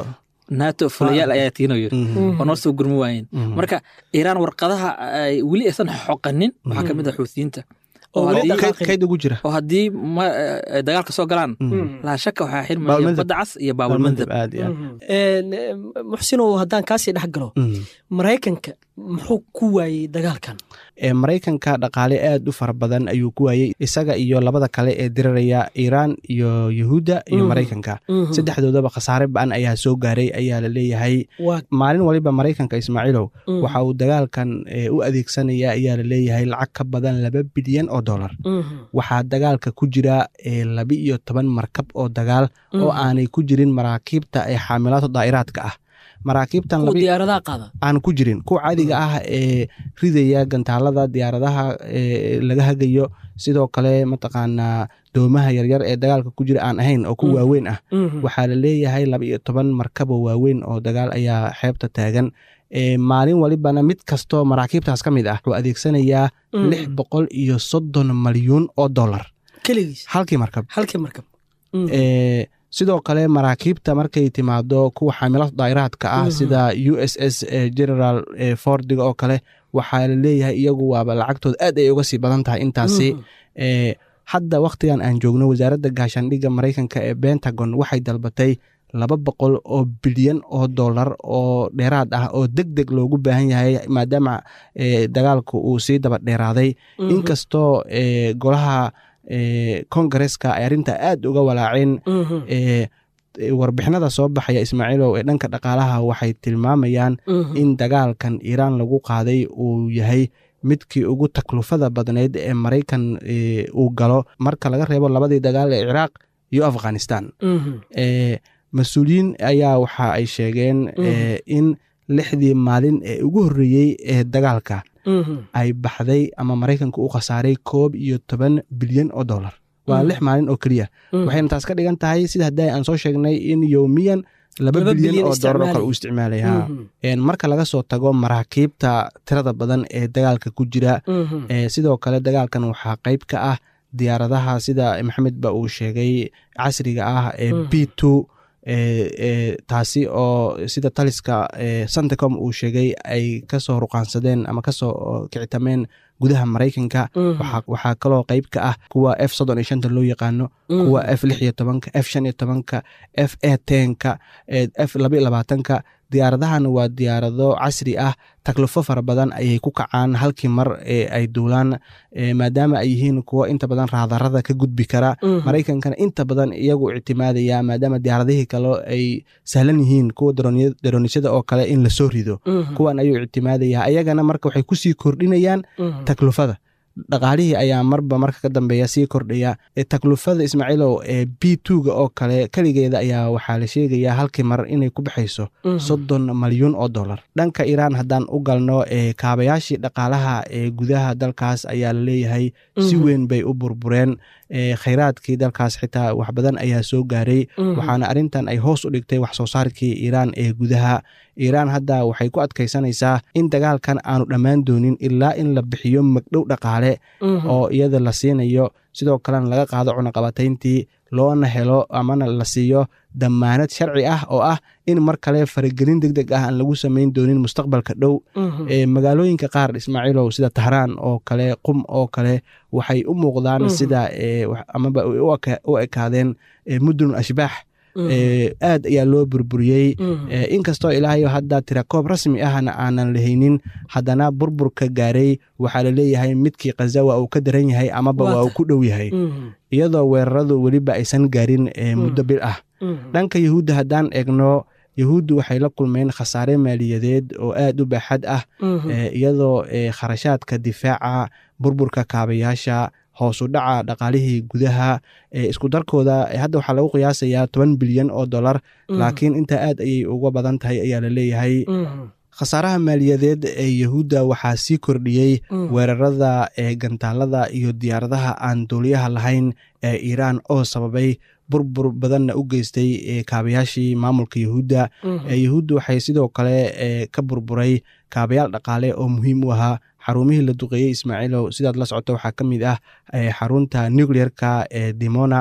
nato fulayaal ayaa tiinoo yiri Mhm. oo noo soo gurmi waayeen Mhm. marka iiraan warqadaha ay weli aysan xoqanin waxaa kamid ah xuutiyiinta Oo oo weli haddii- dhaqaaq- kayd kayd ugu jira oo haddii ma- ay dagaalka soo galaan Mhm. laa shaka waxaa xirmaya Baalmandab. badda cas iyo baabulmandab aad iyo aad Een, eh, muxsinow haddaan kaasii dhex galo Mhm. maraykanka muxuu ku waayey dagaalkan ee maraykanka dhaqaale aad u fara badan ayuu ku waayey isaga iyo labada kale ee diraraya iiraan iyo yuhuudda iyo Mhm. maraykanka Mhm. saddexdoodaba khasaare ba-an ayaa soo gaaray ayaa la leeyahay waa maalin waliba maraykanka ismaaciilow Mhm. waxa uu dagaalkan ee, u adeegsanaya ayaa la leeyahay lacag ka badan laba bilyan oo dollar Mhm. waxaa dagaalka ku jira ee, laba iyo toban markab oo dagaal oo Mhm. aanay ku jirin maraakiibta ee xaamilaadka daa'iraadka ah maraakiibtan kuwa laba- diyaaradaha qaada aan ku jirin kuwa caadiga ah ee ridaya gantaalada diyaaradaha ee laga hagayo sidoo kale mataqaanaa doomaha yaryar ee dagaalka ku jira aan ahayn oo Mm. kuwa waaweyn ah Mhm. waxaa la leeyahay laba iyo toban markab oo waaweyn oo dagaal ayaa xeebta taagan ee maalin walibana mid kastoo maraakiibtaas ka mid ah wuxuu adeegsanayaa Mhm. lix boqol iyo soddon malyuun oo dollar keligiis halkii markab halkii markab Mhm. ee sidoo kale maraakiibta markay timaado kuwa xaamilada daa'iraadka ah Mhm. sida u s s ee general ee fordiga oo kale waxaa la leeyahay iyagu waaba lacagtooda aad ay uga sii badan tahay intaasi Mhm. ee hadda wakhtigan aan joogno wasaaradda gaashaandhigga maraykanka ee pentagon waxay dalbatay laba boqol oo bilyan oo dollar oo dheeraad ah oo deg deg loogu baahan yahay maadaama ee, dagaalku uu sii daba dheeraaday Mhm. inkastoo ee, golaha ee, kongareska ay arrinta aad uga walaaceen Mhm. ee, ee, warbixinada soo baxaya ismaaciilow ee dhanka dhaqaalaha waxay tilmaamayaan Mhm. in dagaalkan iiraan lagu qaaday uu yahay midkii ugu taklufada badnayd ee maraykan ee, uu galo marka laga reebo labadii dagaal ee ciraaq iyo afghanistan Mhm. ee, mas-uuliyiin ayaa waxa ay sheegeen ee, in lixdii maalin ee ugu horreeyey ee dagaalka Mhm. ay baxday ama maraykanka u khasaaray koob iyo toban bilyan oo dollar waa Mhm. lix maalin oo keliya Mhm. waxayna taas ka dhigan tahay sida hadda aan soo sheegnay in yowmiyan laba Laba bilyan bilyan oo dollar oo kale isticmaalaya. uu isticmaalaya ha. Mhm. Een, marka laga soo tago maraakiibta tirada badan ee dagaalka ku jira Mhm. ee, sidoo kale dagaalkan waxaa qayb ka ah diyaaradaha sida maxamed ba uu sheegay casriga ah ee Mhm. b two ee, ee, taasi oo sida taliska ee, centicom uu sheegay ay kasoo ruqaansadeen ama kasoo kicitameen gudaha maraykanka Mhm. waxaa- waxaa kaloo qayb ka ah kuwa f soddon iyo shanta loo yaqaano Mhm. kuwa f lix iyo tobanka f shan iyo tobanka f e tenka f laba iyo labaatanka diyaaradahan waa diyaarado casri ah taklifo fara badan ayay ku kacaan halkii mar ee ay duulaan ee, maadaama ay yihiin kuwo inta badan raadarada ka gudbi kara Mhm. maraykankana inta badan iyagu ictimaadaya maadaama diyaaradihii kale ay sahlan yihiin kuwa darooni- daroonisada oo kale in lasoo rido Mhm. kuwan ayuu ictimaadaya ayagana marka waxay kusii kordhinayaan Mhm. taklufada dhaqaalihii ayaa marba marka ka dambeeya sii kordhaya ee taklufada ismaaciilow ee b twoga oo kale keligeeda ayaa waxaa la sheegayaa halkii mar inay ku baxayso Mhm. soddon malyuun oo dollar dhanka iiraan haddaan u galno ee kaabayaashii dhaqaalaha ee gudaha dalkaas ayaa la leeyahay si Mhm. weyn bay u burbureen ee khayraadkii dalkaas xitaa wax badan ayaa soo gaaray Mhm. waxaana arrintan ay hoos u dhigtay wax soo saarkii iiraan ee gudaha iiraan hadda waxay ku adkaysanaysaa in dagaalkan aanu dhammaan doonin ilaa in la bixiyo magdhow dhaqaale Mhm. oo iyada la siinayo sidoo kalena laga qaado cunaqabatayntii loona helo amana la siiyo damaanad sharci ah oo ah in mar kale faragelin deg deg ah aan lagu samayn doonin mustaqbalka dhow Mhm. ee magaalooyinka qaar ismaaciilow sida tahraan oo kale qum oo kale waxay u muuqdaan Mhm. sida ee, wax- amaba ay u eka- u ekaadeen ee, mudun ashbaax Mhm. ee, aad ayaa loo burburiyey Mhm. ee, inkastoo ilaahayo hadda tirakoob rasmi ahna aanan lahaynin haddana burburka gaaray waxaa la leeyahay midkii khaza waa uu ka daran yahay amaba Waa waa uu tahay. ku dhow yahay Mhm. iyadoo weeraradu weliba aysan gaarin ee, muddo bil ah Mhm. dhanka yahuudda haddaan eegno yahuuddu waxay la kulmeen khasaare maaliyadeed oo aad u baaxad ah Mhm. ee, iyadoo ee, kharashaadka difaaca burburka kaabayaasha hoos u dhaca dhaqaalihii gudaha ee, isku darkooda ee, hadda waxaa lagu qiyaasayaa toban bilyan oo dollar Mhm. laakiin intaa aad ayay uga badan tahay ayaa la leeyahay Mhm. khasaaraha maaliyadeed ee yahuudda waxaa sii kordhiyey Mhm. weerarada ee gantaalada iyo diyaaradaha aan duuliyaha lahayn ee iiraan oo sababay burbur badanna u geystay ee kaabayaashii maamulka yahuudda Mhm. ee yahuudda waxay sidoo kale ee, ka burburay kaabayaal dhaqaale oo muhiim u ahaa xarumihii la duqeeyey ismaaciilow sidaad la socoto waxaa ka mid ah ee, xarunta nuclearka ee dimona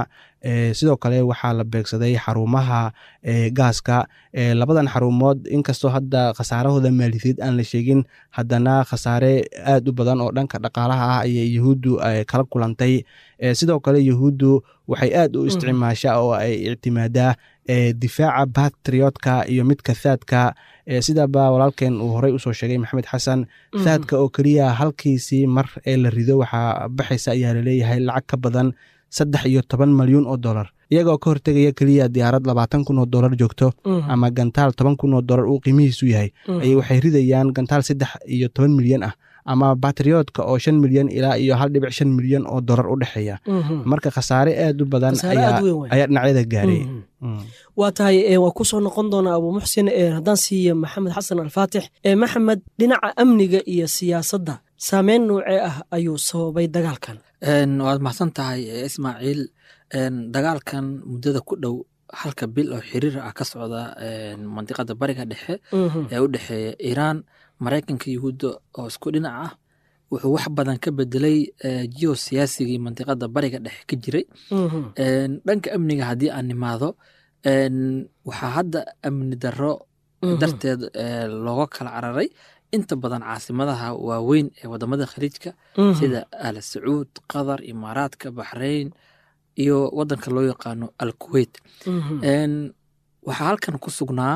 sidoo kale waxaa la beegsaday xarumaha gaaska labadan xarumood inkastoo hadda khasaarahooda maaliyadeed aan la sheegin haddana khasaare aad u badan oo dhanka dhaqaalaha ah ayay yahuuddu kala kulantay sidoo kale yahuuddu waxay aad u isticmaashaa oo ay ictimaadaa difaaca batriotka iyo midka thaadka sidaba walaalkeen uu horey usoo sheegay maxamed xasan thaadka oo keliya halkiisii mar ee la rido waxaa baxaysa ayaa laleeyahay lacag ka badan saddex iyo toban malyuun oo dolar iyagoo ka hortegaya keliya diyaarad labaatan kun oo dolar joogto ama gantaal toban kun oo dolar uu qiimihiisu yahay ay waxay ridayaan gantaal saddex iyo toban milyan ah ama batriotka oo shan milyan ilaa iyo hal dhibic shan milyan oo dolar u dhexeeya marka khasaare aad u badan ayaa dhinacyada gaaray waa tahay waa ku soo noqon doonaa abuu muxsin haddaan siiya maxamed xasan alfaatix maxamed dhinaca amniga iyo siyaasadda saameyn noocee ah ayuu sababay dagaalkan waad mahadsan tahay ismaaciil dagaalkan muddada ku dhow halka bil oo xiriir ah ka socda mandiqada bariga dhexe ee u dhexeeya iiraan maraykanka yuhuudda oo isku dhinac ah wuxuu wax badan ka bedelay jio siyaasigii mandiqada bariga dhexe ka jiray dhanka amniga haddii aan nimaado waxaa hadda amni darro darteed looga kala cararay inta badan caasimadaha waaweyn ee wadamada khaliijka sida al sacuud qatar imaaraadka baxrayn iyo wadanka loo yaqaano al kuwait waxaa halkan ku sugnaa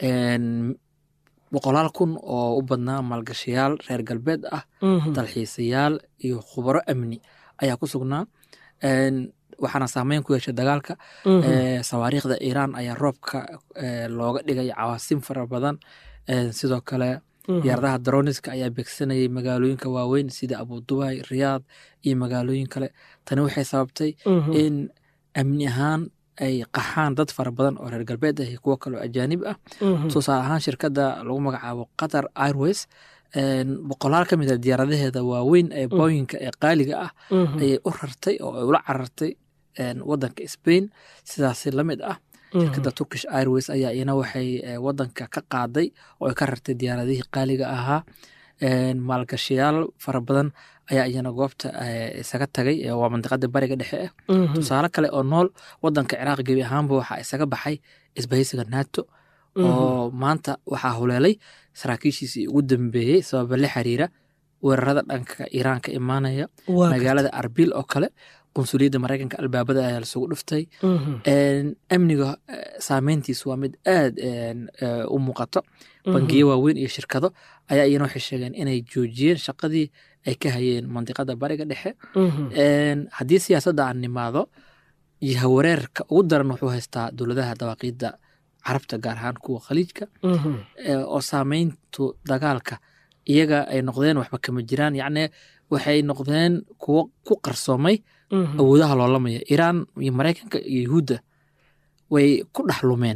boqolaal kun oo u badnaa maalgashayaal reer galbeed ah dalxiisayaal iyo khubaro amni ayaa ku sugnaa waxaana saameyn ku yeeshay dagaalka sawaariikhda iiraan ayaa roobka looga dhigay cawaasim fara badan sidoo kale diyaaradaha daroniska ayaa beegsanayay magaalooyinka waaweyn sida abudubai riyaad iyo magaalooyin kale tani waxay sababtay in amni ahaan ay qaxaan dad fara badan oo reer galbeed ah iyo kuwo kaloo ajaanib ah tusaale ahaan shirkadda lagu magacaabo qatar airways boqolaal ka mid a diyaaradaheeda waaweyn ee booyinka ee qaaliga ah ayay u rartay oo ay ula carartay wadanka spain sidaasi la mid ah shirkadda turkish airways ayaa iyana waxay wadanka ka qaaday oo ay ka rartay diyaaradihii qaaliga ahaa maalgashayaal fara badan ayaa iyana goobta isaga tagay waa mandiqada bariga dhexe ah tusaale kale oo nool wadanka ciraaq gebi ahaanba waxaa isaga baxay isbahaysiga nato oo maanta waxaa huleelay saraakiishiisii ugu dambeeyey sababa la xiriira weerarada dhanka iiraan ka imaanaya magaalada arbil oo kale qunsuliyadda maraykanka albaabada ayaa lasugu dhuftay amniga saameyntiisu waa mid aad u muuqato bangiyo waaweyn iyo shirkado ayaa iyana waxay sheegeen inay joojiyeen shaqadii ay ka hayeen mandiqada bariga dhexe haddii siyaasadda aan nimaado jihawareerka ugu daran wuxuu haystaa dowladaha dawaaqiidda carabta gaar ahaan kuwa khaliijka oo saameyntu dagaalka iyaga ay noqdeen waxba kama jiraan yacni waxay noqdeen kuwo ku qarsoomay awoodaha loolamaya iiraan iyo maraykanka iyo yahuudda way ku dhex lumeen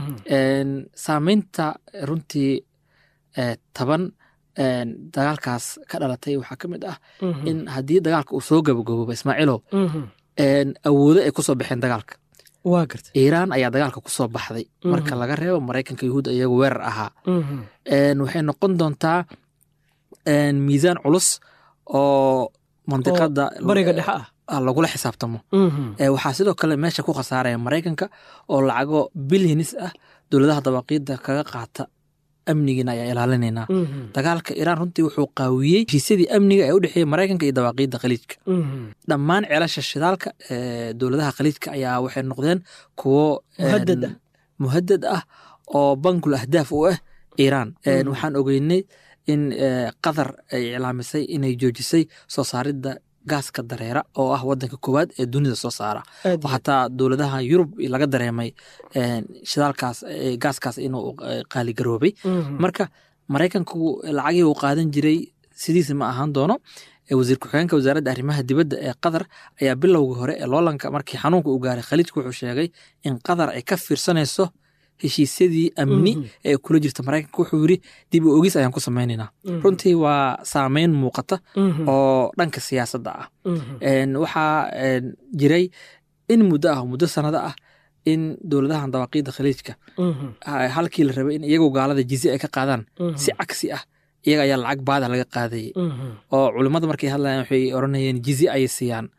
saameynta runtii taban dagaalkaas ka dhalatay waxaa ka mid ah in haddii dagaalka uu soo gabagabooba ismaaciilow awoodo ay kusoo baxeen dagaalka iiraan ayaa dagaalka kusoo baxday marka laga reebo maraykanka yahuudda iyagu weerar ahaa waxay noqon doontaa miisaan culus oo mandiqada bariga dhexe ah lagula xisaabtamo waxaa sidoo kale meesha ku khasaaraya maraykanka oo lacago bilyanis ah dowladaha dabaqiidda kaga qaata amnigiina ayaa ilaalinaynaa dagaalka iiraan runtii wuxuu qaawiyey heshiisyadii amniga ee u dhexeeyey maraykanka iyo dawaaqiidda khaliijka dhammaan ceelasha shidaalka ee dowladaha khaliijka ayaa waxay noqdeen kuwo muhadad ah oo bankul ahdaaf u ah iiraan waxaan ogeynay in qatar ay iclaamisay inay joojisay soo saaridda gaaska dareera oo ah wadanka koowaad ee dunida soo saara oo xataa dowladaha yurub laga dareemay shidaalkaas gaaskaas inuu qaaligaroobay marka maraykanku lacagii uu qaadan jiray sidiisa ma ahaan doono wasiir ku-xigeenka wasaaradda arrimaha dibadda ee qatar ayaa bilowgii hore ee loolanka markii xanuunka uu gaaray khaliijka wuxuu sheegay in qatar ay ka fiirsanayso heshiisyadii amni ee kula jirta maraykanka wuxuu yiri dib u ogis ayaan ku samaynaynaa runtii waa saameyn muuqata oo dhanka siyaasadda ah waxaa jiray in muddo ah muddo sanado ah in dowladahan dawaaqiidda khaliijka halkii la rabay in iyagoo gaalada jizi ay ka qaadaan si cagsi ah iyaga ayaa lacag baada laga qaadayay oo culimmada markay hadlayaan waxay oranayeen jizi ayay siiyaan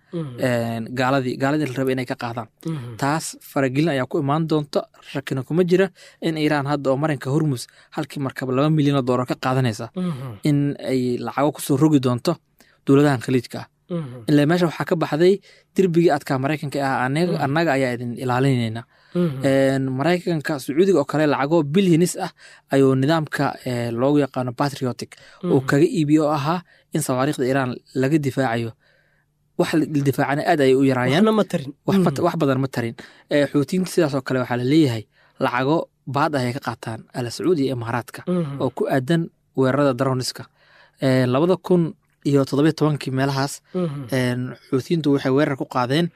gaaladii gaaladii la rabay inay ka qaadaan taas faragelin ayaa ku imaan doonta shakina kuma jira in iiraan hadda oo marinka hormus halkii markaba laba milyan oo doolar ka qaadanaysa in ay lacago kusoo rogi doonto dowladahan khaliijka ah ilaa meesha waxaa ka baxday derbigii adkaa maraykanka ah annaga ayaa idin ilaalinayna maraykanka sacuudiga oo kale lacago bilyanis ah ayuu nidaamka loogu yaqaano patriotic uu kaga iibiye oo ahaa in sawaariikhda iiraan laga difaacayo wax la difaacana aad ayay u yaraayeen wax badan ma tarin xuutiyiinta sidaasoo kale waxaa laleeyahay lacago baad ah ay ka qaataan ala sacuudi iyo imaaraadka oo ku aadan weerarada daroniska labada kun iyo toddobiyo tobankii meelahaas xuutiyiintu waxay weerar ku qaadeen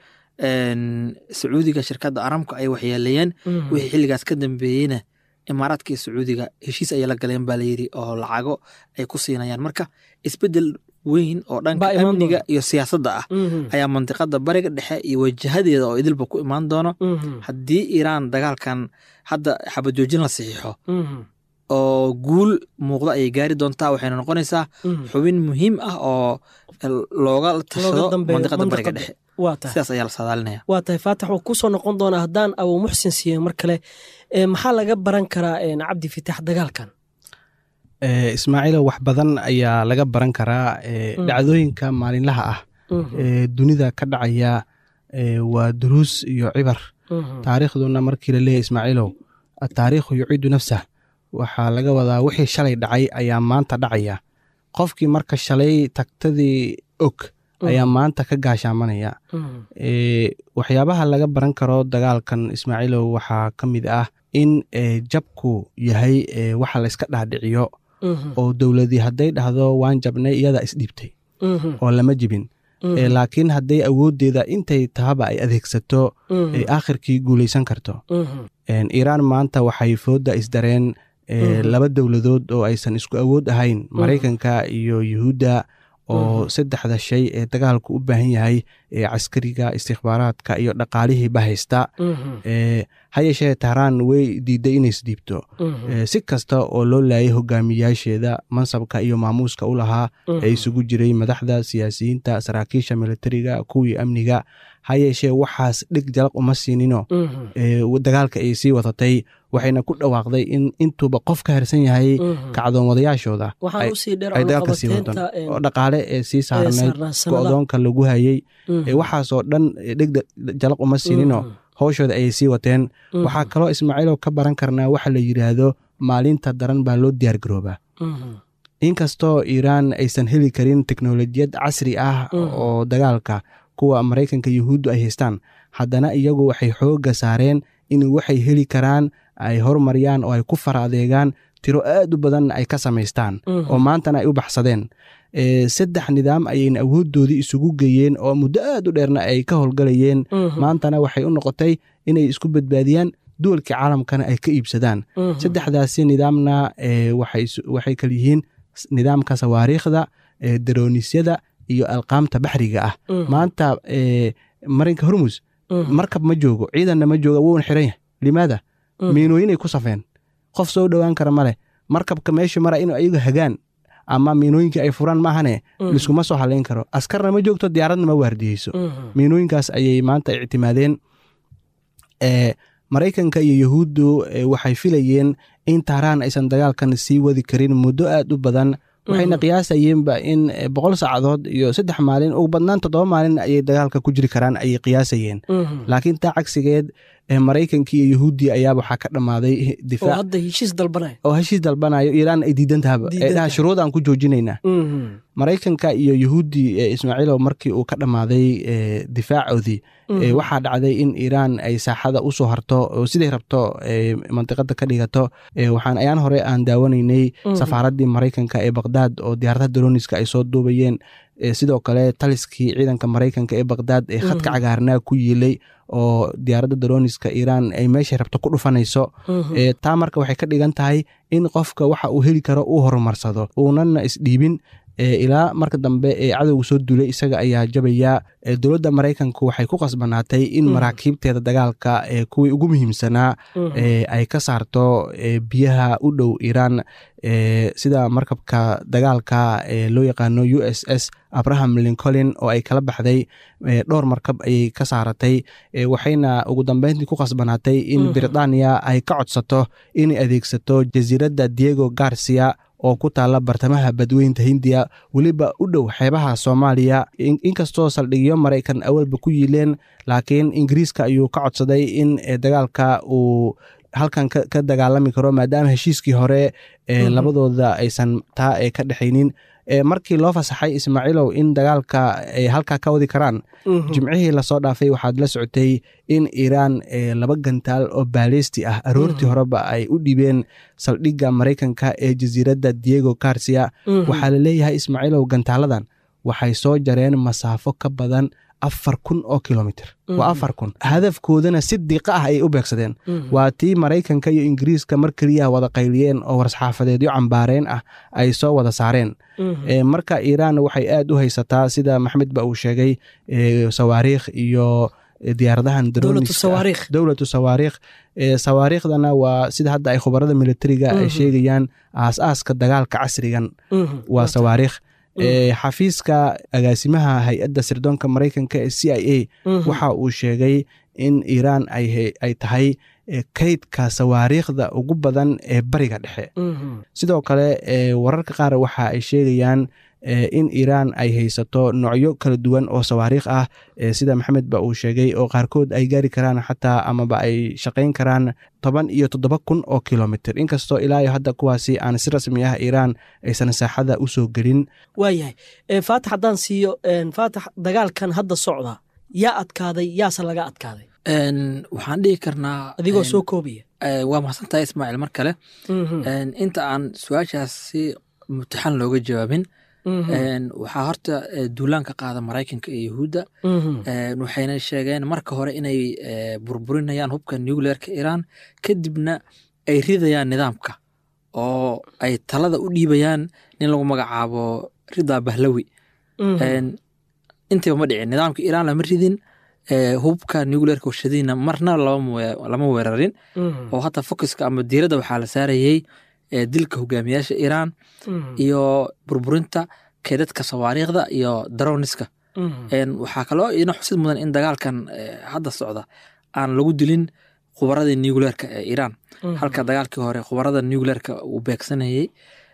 sacuudiga shirkadda aramka ay waxyeeleeyeen wixii xilligaas ka dambeeyeyna imaaraadka iyo sacuudiga heshiis ayay la galeen baa layidhi oo lacago ay ku siinayaan marka isbedel weyn oo dhanka amniga iyo siyaasadda ah ayaa mandiqada bariga dhexe iyo wajahadeeda oo idilba ku imaan doono haddii iiraan dagaalkan hadda xabajoojin la saxiixo oo guul muuqda ayay gaari doontaa waxayna noqonaysaa xubin muhiim ah oo looga tashado mandiqada bariga dhexe sidaas ayaa la saadaalinaya waa tahay faatax wuu kusoo noqon doonaa haddaan abuu muxsin siiye mar kale maxaa laga baran karaa cabdi fitaax dagaalkan ismaaciilo wax badan ayaa laga baran karaa dhacdooyinka maalinlaha ah ee dunida ka dhacaya waa duruus iyo cibar taariikhduna markii la leeyahy ismaaciilow ataariikhu yuciidu nafsah waxaa laga wadaa wixii shalay dhacay ayaa maanta dhacaya qofkii marka shalay tagtadii og ayaa maanta ka gaashaamanaya waxyaabaha laga baran karo dagaalkan ismaaciilow waxaa ka mid ah in jabku yahay waxa la iska dhaadhiciyo oo dowladii hadday dhahdo waan jabnay iyadaa isdhiibtay oo lama jibin laakiin hadday awooddeeda intay tahaba ay adeegsato ay aakhirkii guulaysan karto iiraan maanta waxay foodda isdareen laba dowladood oo aysan isku awood ahayn maraykanka iyo yuhuudda oo saddexda shay ee dagaalku u baahan yahay ee caskariga istikhbaaraadka iyo dhaqaalihiiba haysta ha yeeshee tahraan way diiday inay isdhiibto si kasta oo loo laayay hogaamiyaasheeda mansabka iyo maamuuska u lahaa ee isugu jiray madaxda siyaasiyiinta saraakiisha militariga kuwii amniga ha yeeshee waxaas dhig jalaq uma siinino dagaalka ay sii wadatay waxayna ku dhawaaqday in intuuba qof ka harsan yahay kacdoonwadayaashooda ay dagaalka sii wadaan oo dhaqaale ee sii saarnayd go-doonka lagu hayey waxaasoo dhan dhig jalaq uma siinino howshooda ayay sii wateen waxaa kaloo ismaaciilow ka baran karnaa waxa la yidhaahdo maalinta daran baa loo diyaar garoobaa inkastoo iiraan aysan heli karin teknolojiyad casri ah oo dagaalka kuwa maraykanka yuhuuddu ay haystaan haddana iyagu waxay xoogga saareen in waxay heli karaan ay hormariyaan oo ay ku fara adeegaan tiro aad u badanna ay ka samaystaan oo maantana ay u baxsadeen saddex nidaam ayayna awooddoodii isugu geeyeen oo muddo aad u dheerna ay ka howlgalayeen maantana waxay u noqotay inay isku badbaadiyaan duwalkii caalamkana ay ka iibsadaan saddexdaasi nidaamna waxay kal yihiin nidaamka sawaariikhda daronisyada iyo alqaamta baxriga ah maanta marinka hormus markab ma joogo ciidanna ma jooga wuuna xiran yahay limaada miinooyinay ku safeen qof soo dhowaan kara ma leh markabka meesha mara inuu ayagu hagaan ama miinooyinkii ay furaan maahane liskuma soo halayn karo askarna ma joogto diyaaradna ma waardiyeyso miinooyinkaas ayay maanta ictimaadeen maraykanka iyo yuhuuddu waxay filayeen in tahraan aysan dagaalkan sii wadi karin muddo aad u badan waxayna qiyaasayeenba in boqol saacadood iyo saddex maalin ugu badnaan toddoba maalin ayay dagaalka ku jiri karaan ayay qiyaasayeen laakiin taa cagsigeed maraykankii iyo yuhuuddii ayaa waxaa ka dhammaaday oo heshiis dalbanayo iiraan ay diidan tahaba eedhaha shuruud aan ku joojinaynaa maraykanka iyo yuhuuddii ismaaciilow markii uu ka dhammaaday difaacoodii waxaa dhacday in iiraan ay saaxada usoo harto oo siday rabto mantiqada ka dhigato waxaan ayaan hore aan daawanaynay safaaraddii maraykanka ee baqdaad oo diyaaradaha daroniska ay soo duubayeen sidoo kale taliskii ciidanka maraykanka ee baqdaad ee khadka cagaarnaa ku yiilay oo diyaaradda daroniska iiraan ay meeshay rabto ku dhufanayso taa marka waxay ka dhigan tahay in qofka waxa uu heli karo uu horumarsado uunana isdhiibin ilaa marka dambe ee cadowga soo duulay isaga ayaa jabaya dowladda maraykanku waxay ku qasbanaatay in maraakiibteeda dagaalka kuwii ugu muhiimsanaa ay ka saarto biyaha u dhow iiraan sida markabka dagaalka loo yaqaano u s s abraham lincoln oo ay kala baxday dhowr markab ayay ka saaratay waxayna ugu dambeyntii ku qasbanaatay in britaniya ay ka codsato inay adeegsato jasiiradda diego garcia oo ku taala bartamaha badweynta hindiya weliba u dhow xeebaha soomaaliya inkastoo saldhigyo maraykan awalba ku yiileen laakiin ingiriiska ayuu ka codsaday in dagaalka uu halkan ka dagaalami karo maadaama heshiiskii hore labadooda aysan taa ka dhexaynin markii loo fasaxay ismaaciilow in dagaalka ay halkaa ka wadi karaan jimcihii lasoo dhaafay waxaad la socotay in iiraan laba gantaal oo baalisti ah aroortii horeba ay u dhibeen saldhigga maraykanka ee jasiiradda diego garcia waxaa la leeyahay ismaaciilow gantaaladan waxay soo jareen masaafo ka badan afar kun oo kilomitr waa afar kun hadafkoodana si diiqa ah ayay u beegsadeen waa tii maraykanka iyo ingiriiska mar keliya wada qayliyeen oo warsaxaafadeedyo cambaareen ah ay soo wada saareen marka iiraan waxay aad u haysataa sida maxmed ba uu sheegay sawaariikh iyo diyaaradahan dowlatu sawaariikh sawaariikhdana waa sida hadda ay khubarada militariga ay sheegayaan aas-aaska dagaalka casrigan waa sawaariikh xafiiska agaasimaha hay-adda sirdoonka maraykanka ee c i a waxa uu sheegay in iiraan ay tahay kaydka sawaariikhda ugu badan ee bariga dhexe sidoo kale wararka qaar waxa ay sheegayaan in iiraan ay haysato noocyo kala duwan oo sawaariikh ah sida maxamed ba uu sheegay oo qaarkood ay gaari karaan xataa amaba ay shaqayn karaan toban iyo toddoba kun oo kilomitr inkastoo ilaayo hadda kuwaasi aan si rasmi ah iiraan aysan saaxada u soo gelin waayahay faatax haddaan siiyo faatax dagaalkan hadda socda yaa adkaaday yaase laga adkaaday waxaan dhihi karnaa adigoo soo koobaya waa mahadsantahay ismaaciil mar kale inta aan su-aashaas si mutaxan looga jawaabin waxaa horta duulaan ka qaada maraykanka iyo yahuudda waxayna sheegeen marka hore inay burburinayaan hubka nucleerka iiraan kadibna ay ridayaan nidaamka oo ay talada u dhiibayaan nin lagu magacaabo rida bahlawi intiiba ma dhicin nidaamka iiraan lama ridin hubka nucleerka warshadiina marna lama weerarin oo hata focuska ama diiradda waxaa la saarayey dilka hogaamiyaasha iiraan iyo burburinta keedadka sawaariikhda iyo daroniska waxaa kaloo ina xusid mudan in dagaalkan hadda socda aan lagu dilin khubaradii nucleerka ee iiraan halka dagaalkii hore khubarada nucleerka uu beegsanayey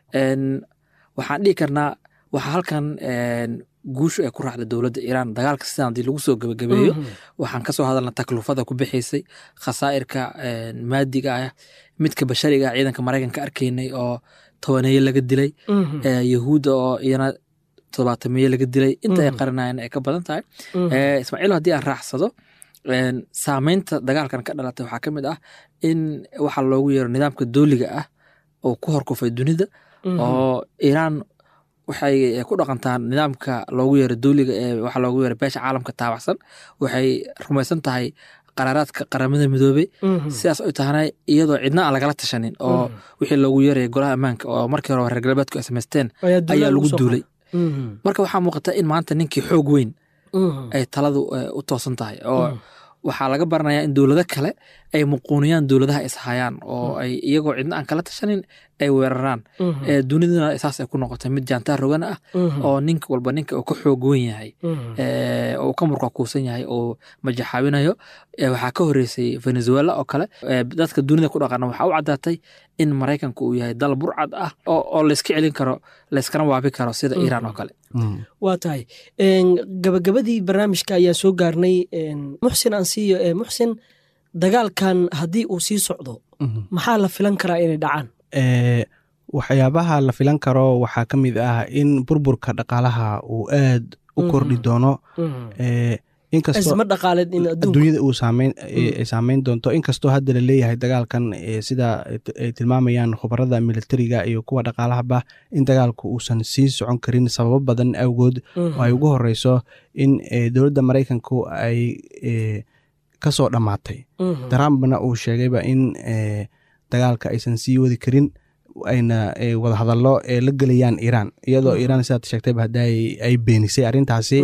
waxaan dhihi karnaa waxaa halkan guushu ay ku raacda dowladda iiraan dagaalka sidan hadii lagu soo gebagabeeyo waxaan kasoo hadalna taklufada ku bixaysay khasaa'irka maadiga ah midka bashariga ah ciidanka maraykanka arkaynay oo tobaneeye laga dilay yahuudda oo iyana todobaatameeye laga dilay inta ay qaranayan ay ka badan tahay ismaaciil haddii aan raacsado saameynta dagaalkan ka dhalatay waxaa ka mid ah in waxa loogu yeero nidaamka dooliga ah oo ku horkufay dunida oo iiraan waxay ku dhaqantaa nidaamka loogu yeero dooliga ee waxa loogu yeero beesha caalamka taabacsan waxay rumaysan tahay qaraaraadka qaramada midoobey sidaas ay tahana iyadoo cidna aan lagala tashanin oo wixii loogu yeeraya golaha ammaanka oo markii hore reer galbeedku ay samaysteen ayaa lagu duulay marka waxaa muuqata in maanta ninkii xoog weyn ay taladu u toosan tahay oo waxaa laga baranayaa in dowlado kale ay muquuniyaan dowladaha ishayaan oo ay iyagoo cidna aan kala tashanin ay weeraraan dunidana saas ay ku noqotay mid jaantaar rogan ah oo ninka walba ninka uu ka xoog weyn yahay oo ka murqa kuusan yahay oo majaxaabinayo waxaa ka horeysay venezuela oo kale dadka dunida ku dhaqana waxaa u caddaatay in maraykanka uu yahay dal burcad ah oo layska celin karo layskana waabi karo sida iiraan oo kale waa tahay gabagabadii barnaamijka ayaa soo gaarnay muxsin aan siiyo muxsin dagaalkan haddii uu sii socdo maxaa la filan karaa inay dhacaan waxyaabaha la filan karo waxaa ka mid ah in burburka dhaqaalaha uu aad u kordhi doono inkastoadunyada uu saameyn doonto inkastoo hadda la leeyahay dagaalkan sida ay tilmaamayaan khubarada militariga iyo kuwa dhaqaalahaba in dagaalku uusan sii socon karin sababo badan awgood oo ay ugu horeyso in dowladda maraykanku ay kasoo dhammaatay trumpna uu sheegayba in dagaalka aysan sii wadi karin ayna wadahadallo la gelayaan iiraan iyadoo iiraan sidaad sheegtayba hadda ay beenisay arrintaasi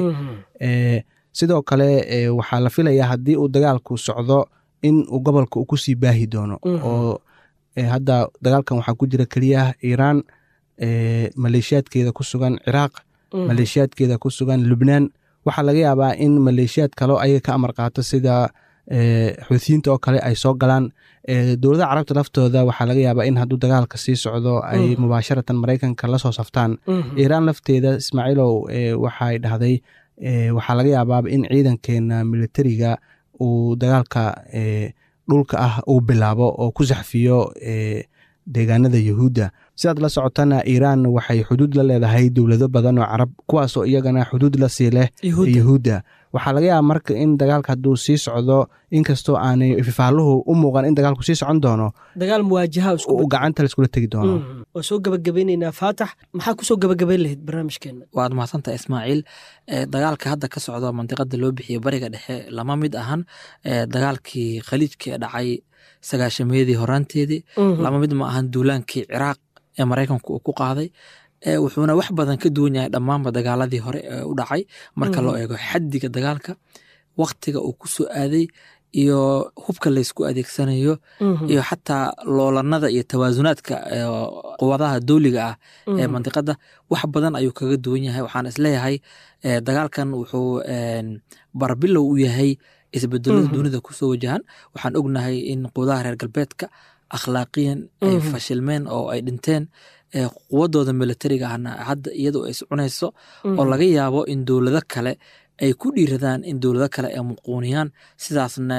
sidoo kale waxaa la filayaa haddii uu dagaalku socdo in uu gobolka uu kusii baahi doono oo hadda dagaalkan waxaa ku jira keliya iiraan maleeshiyaadkeeda ku sugan ciraaq maleeshiyaadkeeda ku sugan lubnaan waxaa laga yaabaa in maleeshiyaad kaleo ayaga ka amar qaato sida xuuthiyiinta oo kale ay soo galaan dowladaha carabta laftooda waxaa laga yaabaa in hadduu dagaalka sii socdo ay mubaasharatan maraykanka lasoo saftaan iiraan lafteeda ismaaciilow waxay dhahday waxaa laga yaabaaba in ciidankeena militariga uu dagaalka dhulka ah uu bilaabo oo ku saxfiyo deegaanada yahuudda sidaad la socotana iiraan waxay xuduud la leedahay dowlado badan oo carab kuwaasoo iyagana xuduud la sii leh yahuudda waxaa laga yaaba marka in dagaalka hadduu sii socdo inkastoo aanay fifaaluhu u muuqan in dagaalku sii socon doono dagaal muwaajaha gacanta laiskula tegi doono waa soo gabagabeyneynaa faatax maxaa kusoo gabagabeyn lahayd barnaamijkeena waad mahadsantaha ismaaciil dagaalka hadda ka socdo mandiqada loo bixiya bariga dhexe lama mid ahan dagaalkii khaliijka ee dhacay sagaashameedii horaanteedii lama mid ma ahan duulaankii ciraaq ee maraykanku uu ku qaaday wuxuuna wax badan ka duwan yahay dhammaanba dagaaladii hore ee u dhacay marka loo eego xaddiga dagaalka waktiga uu ku soo aaday iyo hubka laysku adeegsanayo iyo xataa loolanada iyo tawaasunaadka quwadaha dowliga ah ee mandiqada wax badan ayuu kaga duwan yahay waxaan isleeyahay dagaalkan wuxuu barbilow u yahay isbedelada dunida kusoo wajahan waxaan ognahay in quwadaha reer galbeedka akhlaaqiyan ay fashilmeen oo ay dhinteen quwadooda militariga ahna hadda iyadoo ay iscunayso oo laga yaabo in dowlado kale ay ku dhiiradaan in dowlado kale ay muquuniyaan sidaasna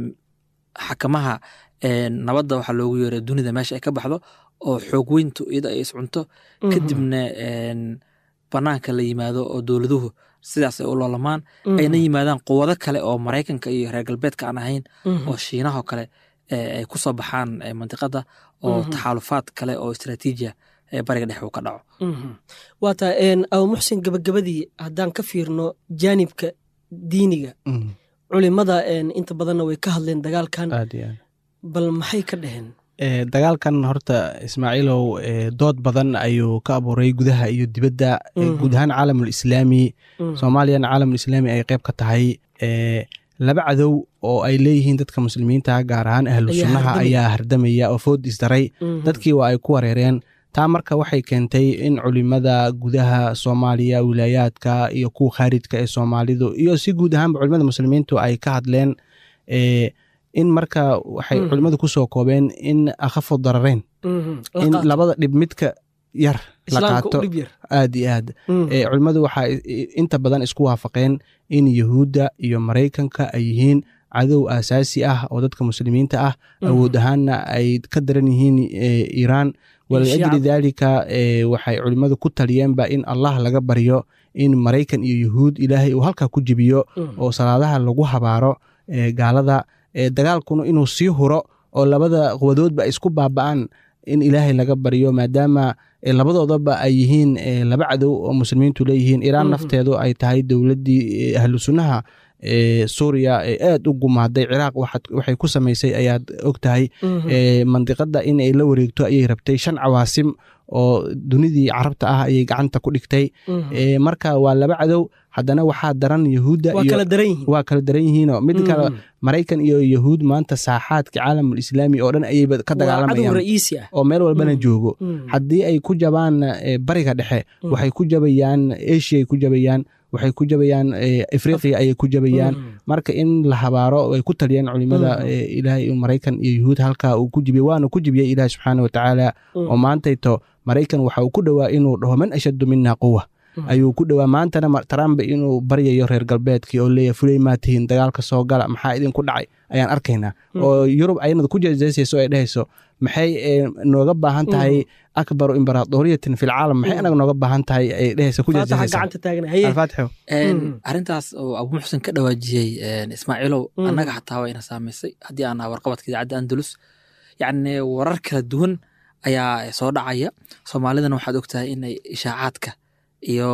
xakamaha nabadda waxaa loogu yeera dunida meesha ay ka baxdo oo xoog weyntu iyada ay iscunto kadibna banaanka la yimaado oo dowladuhu sidaas ay u loolamaan ayna yimaadaan quwado kale oo maraykanka iyo reer galbeedka aan ahayn oo shiinahoo kale ay ku soo baxaan mandiqada oo taxaalufaad kale oo istraatiijiya ee bariga dhexe uu ka dhaco waa taa abu muxsin gabagabadii haddaan ka fiirno jaanibka diiniga culimada inta badanna way ka hadleen dagaalkan bal maxay ka dhaheen dagaalkan horta ismaaciilow dood badan ayuu ka abuuray gudaha iyo dibadda guud ahaan caalamul islaami soomaaliyana caalamul islaami ay qeyb ka tahay laba cadow oo ay leeyihiin dadka muslimiinta gaar ahaan ahlu sunnaha ayaa hardamaya oo food isdaray dadkii waa ay ku wareereen taa marka waxay keentay in culimada gudaha soomaaliya wilaayaadka iyo kuwa khaarijka ee soomaalidu iyo si guud ahaanba culimada muslimiintu ay ka hadleen in marka waxay culimmadu kusoo koobeen in akhafu dararayn in labada dhib midka yar la qaato aad iyo aad culimmadu waxaa inta badan isku waafaqeen in yahuudda iyo maraykanka ay yihiin cadow aasaasi ah oo dadka muslimiinta ah awood ahaanna ay ka daran yihiin iiraan waliajli daalika waxay culimmadu ku taliyeenba in allah laga baryo in maraykan iyo yahuud ilaahay uu halkaa ku jibiyo oo salaadaha lagu habaaro gaalada dagaalkuna inuu sii huro oo labada quwadoodba ay isku baaba'aan in ilaahay laga baryo maadaama labadoodaba ay yihiin laba cadow oo muslimiintu leeyihiin iiraan nafteedu ay tahay dowladdii ahlu sunnaha suuriya ee aad u gumaaday ciraaq waxay ku samaysay ayaad og tahay mandiqada in ay la wareegto ayay rabtay shan cawaasim oo dunidii carabta ah ayay gacanta ku dhigtay marka waa laba cadow haddana waxaa daran yahuudda waa kala daran yihiinoo mid kale maraykan iyo yahuud maanta saaxaadka caalamul islaami oo dhan ayayba ka dagaalamayaan oo meel walbana joogo haddii ay ku jabaan bariga dhexe waxay ku jabayaan asiaay ku jabayaan waxay ku jabayaan afriqiya ayay ku jabayaan marka in la habaaro ay ku taliyeen culimada ilaahay maraykan iyo yahuud halkaa uu ku jibiye waana ku jibiyey ilaahi subxaana watacaala oo maantayto maraykan waxa uu ku dhowaa inuu dhaho man ashaddu mina quwa ayuu ku dhowaa maantana trump inuu baryayo reer galbeedkii oo leeyahy fuley maa tihiin dagaalka soo gala maxaa idinku dhacay ayaan arkaynaa oo yurub aynad ku jeeseysayso ay dhehayso maxay nooga baahan tahay akbaru imbaraadoriyatin fi lcaalam maxay anaga nooga baahan tahay ay dhehaysa ku jeeseysalfaatixo arrintaas oo abu muxsin ka dhawaajiyey ismaaciilow annaga xataa waa ina saamaysay haddii aan naha warqabadka idaacadda andalus yacni warar kala duwan ayaa soo dhacaya soomaalidana waxaad ogtahay inay ishaacaadka iyo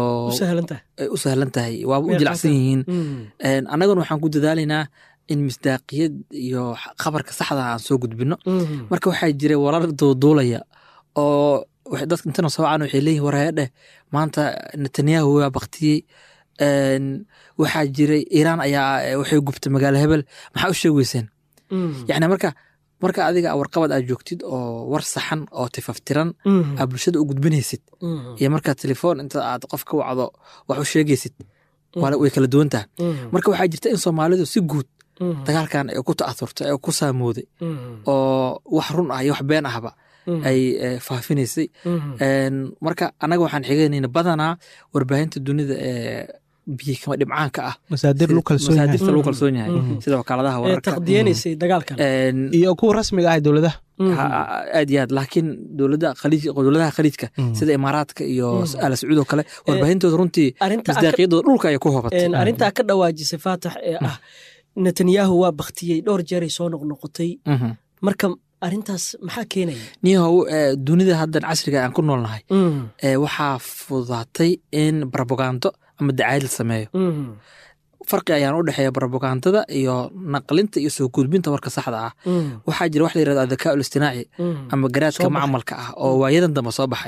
ay u sahlan tahay waaba u jilacsan yihiin annaguna waxaan ku dadaalaynaa in misdaaqiyad iyo khabarka saxda aan soo gudbino marka waxaa jiray warar duuduulaya oo waxay dadka intana soo wacaan waxay leeyihin war dheh maanta netanyahu waa baktiyey Een, waxaa jiray iiraan ayaa eh, waxay gubtay magaalo hebel maxaa u sheegeyseen yacni marka marka adiga warqabad aad joogtid oo war saxan oo tifaftiran aad bulshada u gudbinaysid iyo markaa telefoon inta aad qof ka wacdo wax u sheegaysid waa- way kala duwan tahay marka waxaa jirta in soomaalidu si guud dagaalkan ay ku ta'asurtay ee ku saamooday oo wax run ah iyo wax been ahba ay eh, faafinaysay Een, marka annaga waxaan xigeynayna badanaa warbaahinta dunida ee biyo kama dhibcaanka ah masaadir lu kalsoon yahay masaadirta lagu Mhm. kalsoon yahay Mhm. sida wakaaladaha ee wararka taqdiyanaysay dagaalkan Een, iyo kuwa rasmiga ah ee dowladaha ha- aad iyo aad laakiin dowlada khaliij dowladaha khaliijka Mhm. sida imaaraadka iyo Mhm. ala sacuud oo kale warbaahintooda runtii arrinta aad ka- misdaaqiyadooda dhulka ayay ku hobatay een, arrintaa ka dhawaajisay faatax ee ah netanyahu waa baktiyey dhowr jeeray soo noqnoqotay Mhm. marka arrintaas maxaa keenaya niyahow eh, dunida haddan casriga aan ku noolnahay eh, waxaa fududaatay in barabogando ama dacaayad la sameeyo farqi ayaan u dhexeeya barabogandada iyo naqlinta iyo soo gudbinta warka saxda ah waxaa jira wax la yirahdo adhakaa ulistinaaci ama garaadka Soo baxay. macmalka ah oo waayadan dambe soo baxay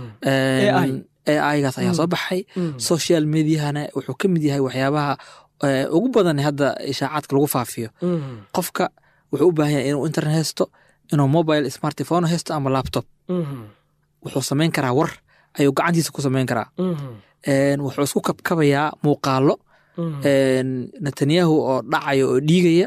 AI. aigaas ayaa Mm. soo baxay social mediahana wuxuu ka mid yahay waxyaabaha eh, ugu badan hadda ishaacaadka lagu faafiyo qofka wuxuu u baahan yahay inuu internet haysto inuu mobile smartphone haysto ama laptop wuxuu samayn karaa war ayuu gacantiisa ku samayn karaa Een, wuxuu isku kabkabayaa muuqaalo een, netanyahu oo dhacaya oo dhiigaya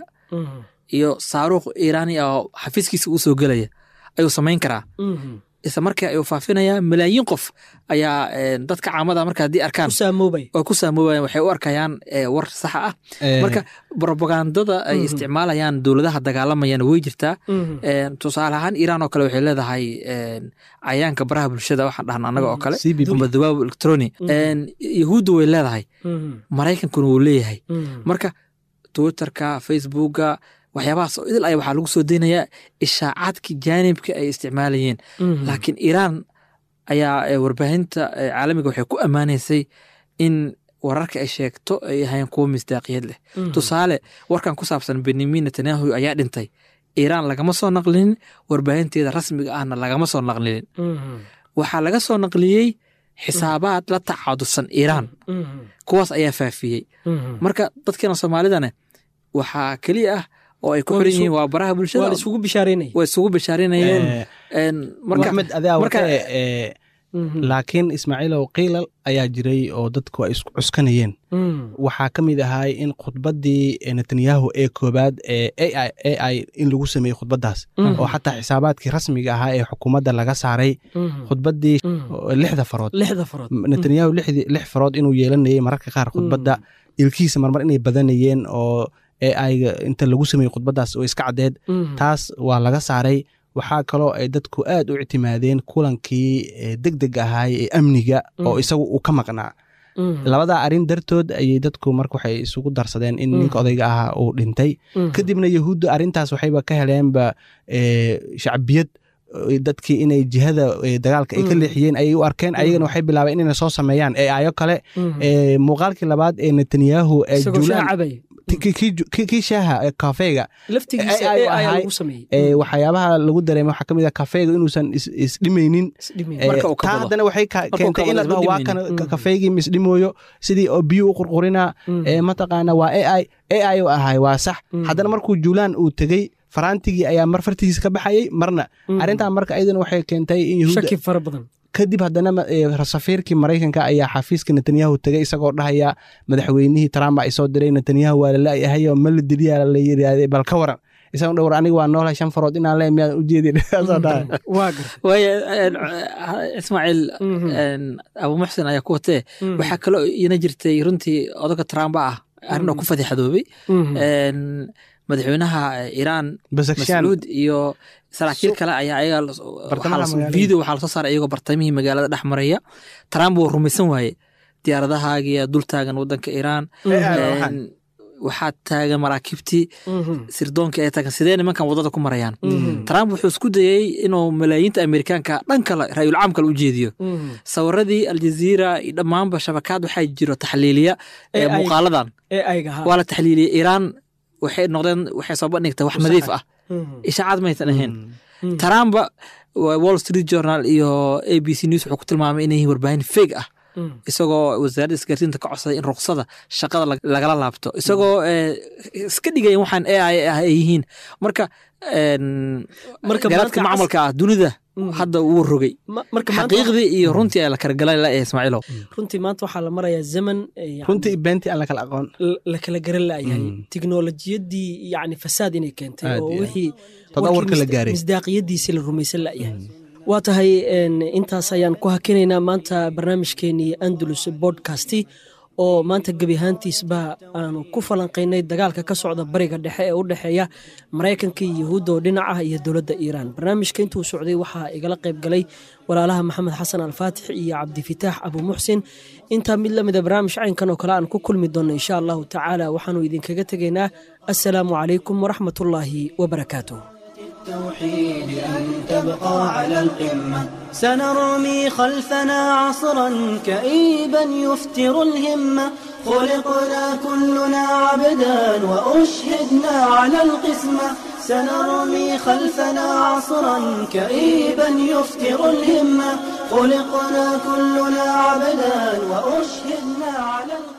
iyo saaruuq iiraani ah oo xafiiskiisa uu soo gelaya ayuu samayn karaa isla markii ayuu faafinayaa malaayiin qof ayaa een, dadka caamada marka haddii arkaan ku saamoobay oo ku saamoobayaan waxay u arkayaan eh, war saxa ah Eh, marka propagandada ay Mhm. isticmaalayaan dowladaha dagaalamayana way jirtaa Een, tusaale ahaan iiraan oo kale waxay leedahay een, cayaanka baraha bulshada waxaan dhahna annaga oo kale CBP. amba dawaab electroni Mhm. Een, yahuudda way leedahay maraykankuna wuu leeyahay marka twitterka facebooka waxyaabahaas oo idil aya waxaa lagu soo deynayaa ishaacaadkii jaanibka ay isticmaalayeen laakiin iiraan ayaa eh, warbaahinta eh, caalamiga waxay ku ammaanaysay in wararka ay sheegto ay ahayn kuwo misdaaqiyad leh tusaale warkan ku saabsan benyamin netanyahu ayaa dhintay iiraan lagama soo naqlinin warbaahinteeda rasmiga ahna lagama soo naqlinin waxaa laga soo naqliyey xisaabaad la tacaadusan iiraan kuwaas ayaa faafiyey marka dadkeena soomaalidane waxaa keliya ah oo ay ku Waa xiran lisu- yihiin waa baraha waa bulshada la isugu bishaareynaya way isugu bashaarinayeen eh, Een, marka maxmed adaa marka- wate eh, laakiin ismaaciilow qiilal ayaa jiray oo dadku ay isku cuskanayeen waxaa ka mid ahaa in khudbaddii netanyahu ee koobaad ee ai ai in lagu sameeyey khudbaddaas oo xataa xisaabaadkii rasmiga ahaa ee xukuumadda laga saaray khudbaddii oo lixda farood lixda farood netanyahu lixdii- lix farood inuu yeelanayay mararka qaar khudbadda ilkihiisa marmar inay badanayeen oo aiga inta lagu sameeyey khudbaddaas oo iska caddeed taas waa laga saaray waxaa kaloo ay dadku aad u ictimaadeen kulankii deg deg ahaay ee amniga oo isagu uu ka maqnaa labadaa arrin dartood ayay dadku marka waxay isugu darsadeen in ninka odayga ahaa uu dhintay kadibna yahuudda arrintaas waxayba ka heleenba eh, shacbiyad eh, dadkii inay jihada eh, dagaalka ay ka Mm. leexiyeen ayay u arkeen ayagana waxay bilaabeen inay soo sameeyaan ee ayo kale eh, muuqaalkii labaad ee netanyahu ee isagoo juulaan shaacabay ki- ki- ki- kii shaaha ee kafeega laftigiisa AI ee ahay, ayaa lagu sameeyey ee waxyaabaha lagu dareemay waxaa ka mid ah kafeega inuusan is- isdhimaynin isdhimay Eh, Marka uu taa kabado. haddana waxay ka- Marka uu keentay in la kabado dhaho waa isma kan dhimaynin. ka- kafeygii misdhimooyo sidii oo biyo u qurqurina ee mataqaana waa ai ai u ahay waa sax haddana markuu juulaan uu tegey faraantigii ayaa mar fartigiisa ka baxayay marna arrintan marka ayadana waxay keentay in yahuudda shaki fara badan kadib haddana ma- ee, safiirkii maraykanka ayaa xafiiska netanyahu tegey isagoo dhahaya madaxweynihii trump ay soo diray netanyahu waa lalayahay oo ma la diliyaa la yidhaahday bal ka waran isagoo dhowr aniga waa noolahay shan farood inaan le miyaan ujeedin saasoo dhahay waa gar waayo een, eh, ismaaciil een, abu muxsin ayaa ku watee waxaa kaloo ina jirtay runtii odaga trump ah arrin oo ku fadixadoobay Een, madaxweynaha iiraan basakshaan mascuud iyo saraakiil kale ayaa ayaga Bartamaha magaalada. video waxaa lasoo saaray iyagoo bartamihii magaalada dhex maraya trump wuu rumaysan waaye diyaaradahaagiya dul taagan wadanka iiraan Een, waxaa taagan maraakiibtii sirdoonka ee taagan sidee nimankan wadada ku marayaan trump wuxuu isku dayey inuu malaayiinta amerikaanka dhan kale ra'yul caam kale u jeediyo sawiradii aljaziira iyo dhammaanba shabakaad waxaa jiro taxliiliya ee AI. muuqaaladan ee ayga ha waa la taxliiliyey iiraan waxay noqdeen waxay soo bandhigtay wax nadiif ah ishaacaad maysan ahayn trump wall street journal iyo a b c news wuxuu ku tilmaamay inay yihiin warbaahin feeg ah isagoo wasaaradda isgaarsiinta ka codsaday in ruqsada shaqada lagala laabto isagoo iska dhigaya waxaan a i ah ay yihiin marka garaadka macmalka ah dunida hadda wuu rogay xaqiiqdii iyo runtii ay la karagalay la ismaaciilow runtii maanta waxaa la marayaa zaman runtii beentii aan la kala aqoon la kala garan la'yahay tiknolojiyadii yani fasaad inay keentay oo wixii tadawarka la gaaray misdaaqiyadiisi la rumaysan la'yahay waa tahay intaas ayaan ku hakinaynaa maanta barnaamijkeenii andalus bodcasti oo maanta gebi ahaantiisba aanu ku falanqaynay dagaalka ka socda bariga dhexe ee u dhexeeya maraykanka iyo yahuudda oo dhinac ah iyo dowladda iiraan barnaamijka intuu socday waxaa igala qayb galay walaalaha maxamed xasan alfaatix iyo cabdifitaax abu muxsin intaa mid lamida barnaamij caynkan oo kale aan ku kulmi doonno insha allahu tacaala waxaanu idinkaga tegaynaa assalaamu calaykum waraxmatullaahi wabarakaatuh التوحيد أن تبقى على القمة سنرمي خلفنا عصرا كئيبا يفتر الهمة خلقنا كلنا عبدا وأشهدنا على القسمة سنرمي خلفنا عصرا كئيبا يفتر الهمة خلقنا كلنا عبدا وأشهدنا على القسمة